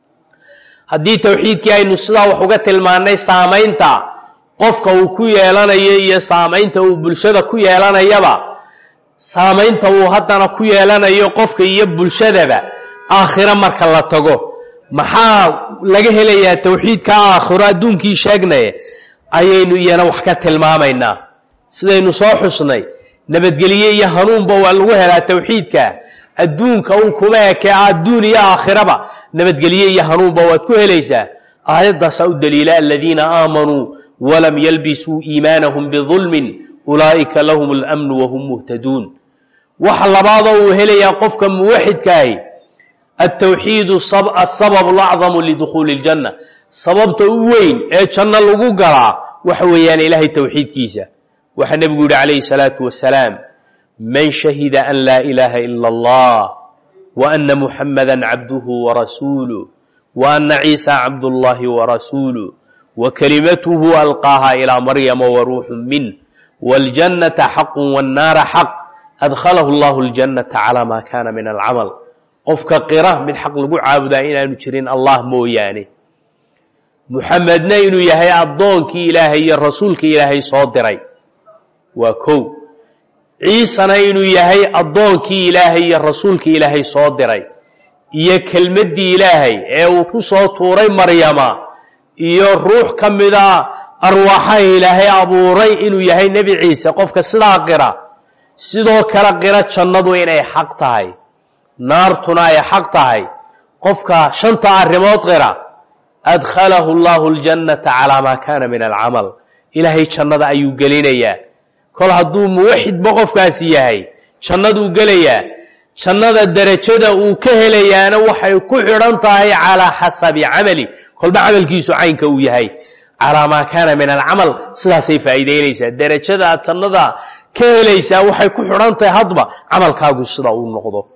haddii towxiidkii aynu sidaa wax uga tilmaannay saamaynta qofka uu ku yeelanayo iyo saamaynta uu bulshada ku yeelanayaba saamaynta uu haddana ku yeelanayo qofka iyo bulshadaba aakhiro marka la tago maxaa laga helayaa towxiidka aakhiro adduunkii sheegnay ayaynu iyana wax ka tilmaamaynaa sidaynu soo xusnay nabadgelye iyo hanuunba waa lagu helaa towxiidka adduunka un kuma eke adduun iyo aakhiraba nabadgelye iyo hanuunba waad ku helaysaa aayaddaasaa u daliila aladiina aamanuu walam yalbisuu iimaanahum bidulmin ulaa'ika lahum اlamnu wahum muhtaduun waxa labaadoo uu helayaa qofka muwaxidkaahi altowxiidu asabab alacdamu lidukhuuli اljanna sababta u weyn ee janno lagu galaa waxa weeyaan ilaahay towxiidkiisa waxaa nebigu yihi calayhi الsalaatu wasalaam man shahida an laa ilaaha ila اllah wa ana muxamada cabduhu warasuuluh wa ana ciisa cabdullahi warasuuluh wa kalimatuhu alqaaha ilaa maryama waruuxu minh wاljannata xaqu wاnnaara xaq adkhalahu اllahu اljannata calaa ma kana min alcamal qofka qira mid xaq lagu caabudaa inaanu jirin allah mooyaane muxamedna inuu yahay addoonkii ilaahay iyo rasuulkii ilaahay soo diray waa kow ciisana inuu yahay addoonkii ilaahay iyo rasuulkii ilaahay soo diray iyo kelmaddii ilaahay ee uu ku soo tuuray maryama iyo ruux ka mida arwaaxaha ilaahay abuuray inuu yahay nebi ciise qofka sidaa qira sidoo kale qira jannadu inay xaq tahay naartuna ay xaq tahay qofka shanta arrimood qira adkhalahu allahu اljannata calaa maa kaana min alcamal ilaahay jannada ayuu gelinayaa kol hadduu muwaxidba qofkaasi yahay jannaduu gelayaa jannada derajada uu ka helayaana waxay ku xidhan tahay calaa xasabi camali kolba camalkiisu caynka uu yahay calaa maa kaana min alcamal sidaasay faa'iideynaysaa derajada aad jannada ka helaysaa waxay ku xidhan tahay hadba camalkaagu sida uu noqdo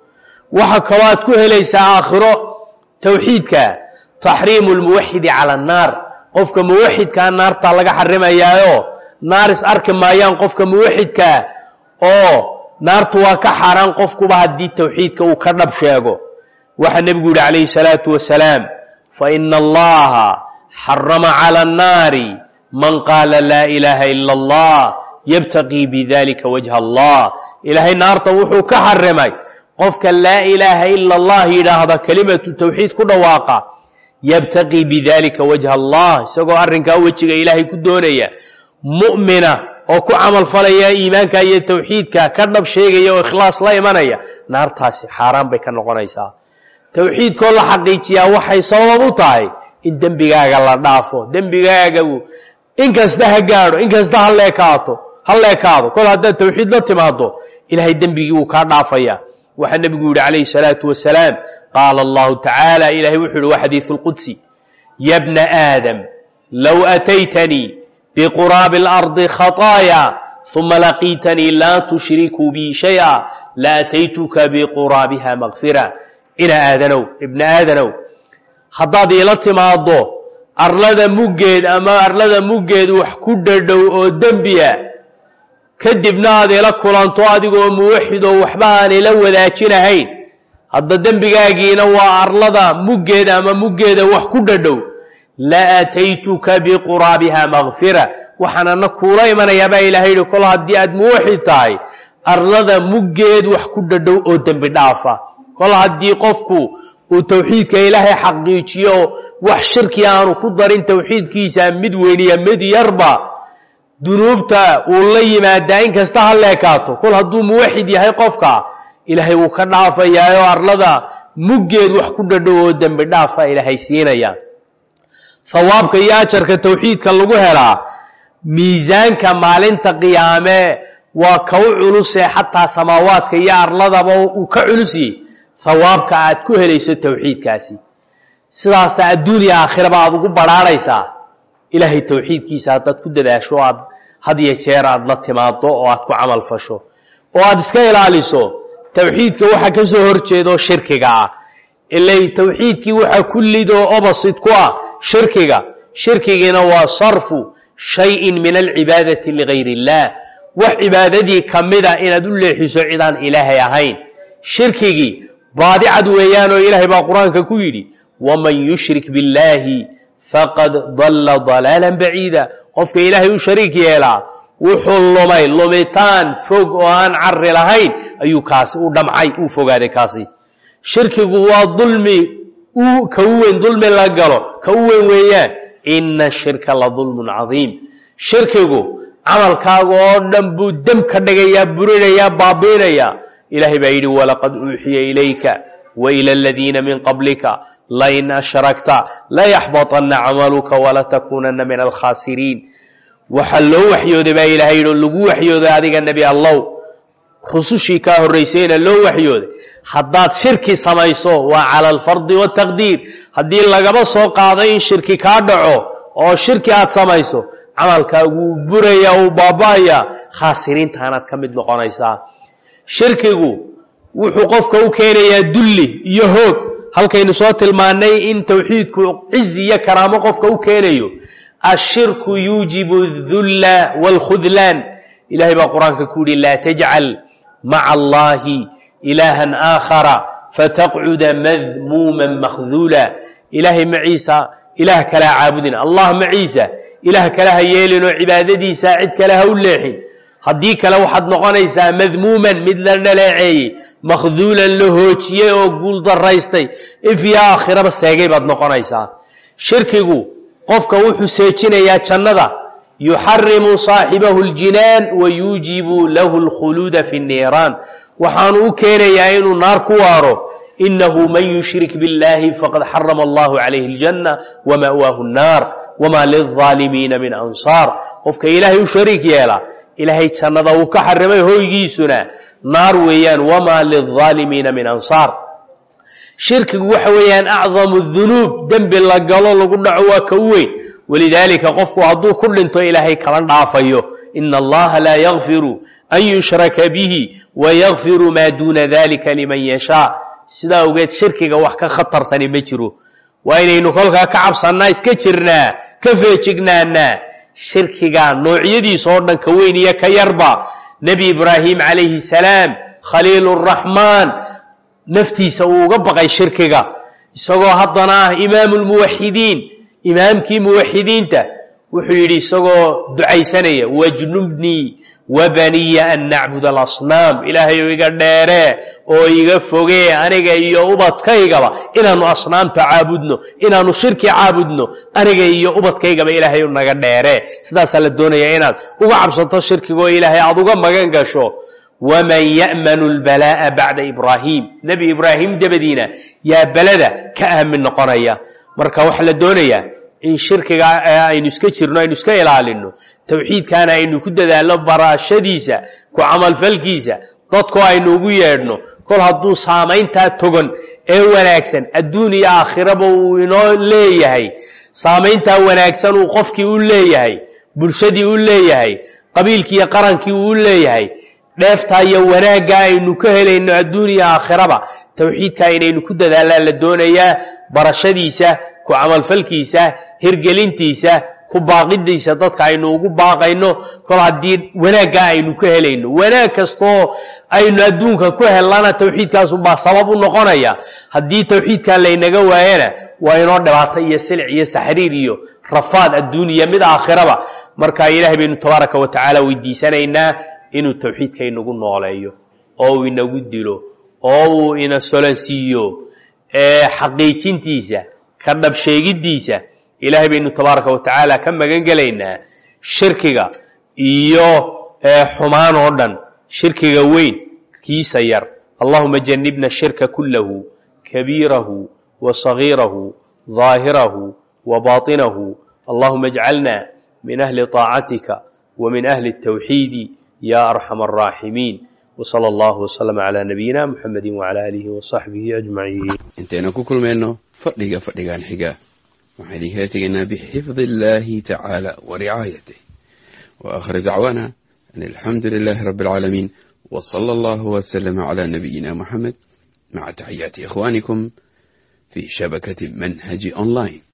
waxa kaloo aad ku helaysaa aakhiro towxiidka taxriimu lmuwaxidi cala annaar qofka muwaxidkaa naartaa laga xarimayaayo naar is arki maayaan qofka muwaxidkaa oo naartu waa ka xaaraan qofkuba haddii towxiidka uu ka dhab sheego waxaa nebigu yihi calayhi salaatu wasalaam faina allaha xarama cala annaari man qaala laa ilaaha ila allah yabtaqii bidalika wajha allah ilaahay naarta wuxuu ka xarimay qofka laa ilaaha ila allah yidhaahda kelimatu towxiid ku dhawaaqa yabtaqii bidalika wajha allah isagoo arrinkaa wejiga ilaahay ku doonaya mu'mina oo ku camal falaya iimaanka iyo towxiidka ka dhab sheegaya oo ikhlaas la imanaya naartaasi xaaraan bay ka noqonaysaa towxiidkoo la xaqiijiyaa waxay sabab u tahay in dembigaaga la dhaafo dembigaagagu inkasta ha gaadho inkasta ha leekaato ha leekaado kol haddaad towxiid la timaado ilaahay dembigii wuu kaa dhaafaya waxaa nebigu yihi calayhi salaatu wasalaam qaala allahu tacaala ilahay wuxuu yihi waa xadiisu lqudsi ya bna aadam low ataytanii biquraabi اlardi khaطaaya uma laqiitanii laa tushrikuu bi shayئa laataytuka biquraabiha makfira ina aadanow ibna aadanow haddaad iila timaaddo arlada muggeed ama arlada muggeed wax ku dhadhow oo dembiya kadibna aad ila kulanto adigoo muwaxidoo waxba aan ila wadaajinahayn hadda dembigaagiina waa arlada muggeeda ama muggeeda wax ku dhadhow la aataytuka biquraabiha makfira waxaanana kuula imanayaa baa ilaahay yihi kol haddii aad muwaxid tahay arlada muggeed wax ku dhadhow oo dembi dhaafa kol haddii qofku uu towxiidka ilaahay xaqiijiyo wax shirki aanu ku darin towxiidkiisa mid weyniya mid yarba dunuubta uu la yimaadaa in kasta ha leekaato kol hadduu muwaxid yahay qofka ilaahay wuu ka dhaafayaaoo arlada muggeed wax ku dhadhow oo dembi dhaafa ilaahay siinaya hawaabka iyo ajarka towxiidka lagu helaa miisaanka maalinta qiyaame waa ka u culusee xataa samaawaadka iyo arladaba uu ka culusiyey hawaabka aad ku helayso towxiidkaasi sidaasa adduuniya aakhiraba aad ugu badhaarhaysaa ilaahay towxiidkiisa haddaad ku dadaasho aad had iyo jeer aad la timaado oo aad ku camal fasho oo aad iska ilaaliso towxiidka waxa ka soo horjeedo shirkiga ah ilay towxiidkii waxa kullidoo obasid ku ah shirkiga shirkigiina waa sarfu shayin min alcibaadati ligayr اllah wax cibaadadii kamida inaad u leexiso cidaan ilaahay ahayn shirkigii baadicad weeyaan oo ilaahay baa qur-aanka ku yidhi waman yushrik biاllaahi faqad dalla dalaala baciida qofka ilaahay u shariik yeelaa wuxuu lumay lumitaan fog oo aan cari lahayn ayuu kaasi u dhamcay uu fogaaday kaasi shirkigu waa dulmi ka u weyn dulmi la galo ka u weyn weeyaan ina shirka la dulmun cadiim shirkigu camalkaaga oo dhan buu dem ka dhigayaa burinayaa baabiinayaa ilaahay baa yidhi walaqad uuxiya ilayka wa ila aladiina min qablika lain ashrakta layaxbaطana camaluka walatakuunana min alkhaasiriin waxaa loo waxyooday baa ilahay yidhi lagu waxyooday adiga nebi allow rusushii kaa horraysayna loo waxyooday haddaad shirki samayso waa cala alfardi waataqdiir haddii lagaba soo qaado in shirki kaa dhaco oo shirki aad samayso camalkaaguu buraya uu baaba'aya khaasiriintaanaad ka mid noqonaysaa shirkigu wuxuu qofka u keenayaa dulli iyo hoog halkaynu soo tilmaannay in towxiidku cizi iyo karaamo qofka u keenayo ashirku yuujibu اdulla wاlkhudlaan ilahay baa qur-aanka ku yihi laa tajcal maca allahi ilaahan aakhara fataqcuda madmuuma makhduula ilaahay maciisa ilaah kale ha caabudin allah maciisa ilaah kale ha yeelinoo cibaadadiisa cid kale ha u leexin haddii kale waxaad noqonaysaa madmuuman mid la dhaleeceeyey makhduulan la hoojiyey oo guul daraystay ifyo aakhiraba seegay baad noqonaysaa shirkigu qofka wuxuu seejinayaa jannada yuxarimu saaxibahu اljinaan wa yuujibu lahu اlkhuluuda fi الniiraan waxaanu u keenayaa inuu naar ku waaro inahu man yushrik biاllahi faqad xarama allahu calayhi اljanna wama'waahu الnaar wma lilظaalimiina min ansaar qofka ilaahay u shariik yeela ilaahay jannada uu ka xarimay hoygiisuna naar weeyaan wamaa lilظaalimiina min ansaar shirkigu waxa weeyaan acdamu dunuub dembi la galo lagu dhaco waa ka u weyn walidaalika qofku hadduu ku dhinto ilaahay kala dhaafayo ina allaha laa yakfiru an yushraka bihi wayakfiru maa duuna dalika liman yashaa sidaa ogeed shirkiga wax ka khatarsani ma jiro waa inaynu kolkaa ka cabsannaa iska jirnaa ka feejignaanaa shirkiga noocyadiisa oo dhan ka weyn iyo ka yarba nebi ibraahim calayhi salaam khaliiluraxmaan naftiisa uu uga baqay shirkiga isagoo haddana ah imaamu lmuwaxidiin imaamkii muwaxidiinta wuxuu yidhi isagoo ducaysanaya wajnubnii wabaniya an nacbud alasnaam ilaahay oo iga dheeree oo iga fogee aniga iyo ubadkaygaba inaanu asnaamta caabudno inaanu shirki caabudno aniga iyo ubadkaygaba ilaahay naga dheeree sidaasaa la doonaya inaad uga cabsato shirkiga oo ilaahay aad uga magan gasho waman ya'manu lbalaa'a bacda ibraahim nebi ibraahim dabadiina yaa belada ka aamin noqonaya marka waxaa la doonayaa in shirkiga aynu iska jirno aynu iska ilaalino towxiidkaana aynu ku dadaalno barashadiisa ku camalfalkiisa dadku aynu ugu yeedhno kol hadduu saamayntaa togan ee wanaagsan adduun iyo aakhiraba uu inoo leeyahay saamayntaa wanaagsan uu qofkii u leeyahay bulshadii u leeyahay qabiilkii iyo qarankii uu u leeyahay dheeftaa iyo wanaagga aynu ka helayno adduun iyo aakhiraba towxiidka inaynu ku dadaallaan la doonayaa barashadiisa ku camalfalkiisa hirgelintiisa ku baaqidiisa dadka aynu ugu baaqayno kol haddii wanaagga aynu ka helayno wanaag kastoo aynu adduunka ku hellana towxiidkaasubaa sabab u noqonaya haddii towxiidkaa laynaga waayana waa inoo dhibaato iyo silic iyo saxriir iyo rafaad adduuniya mid aakhiraba marka ilaahay baynu tabaaraka wa tacaala weydiisanaynaa inuu towxiidka inagu nooleeyo oo uu inagu dilo oo uu ina solansiiyo xaqiijintiisa ka dhabsheegiddiisa ilaahay baynu tabaaraka wa tacaala ka magan gelaynaa shirkiga iyo xumaan oo dhan shirkiga weyn kiisa yar allahuma janibna shirka kullahu kabiirahu wa sagiirahu ظaahirahu wa baطinahu allahuma اjcalna min ahli طaacatika wa min ahli التwxiidi ya arxam الraaximiin wslى اllah wslm عlى nabiyina mxamedi wعlى alihi وصaxbihi ajmaciin intaynu ku kulmayno fadhiga fadhigan xiga waxaan idinkaga tegaynaa bixifdi اllahi tacaala waricaayatih waakhir dacwaana an alxamdu lilahi rabi اlcaalamiin wslى اllah wslm عlى nabiyina muxamed maca taxiyaati ikhwanikum fi shabakati manhaji online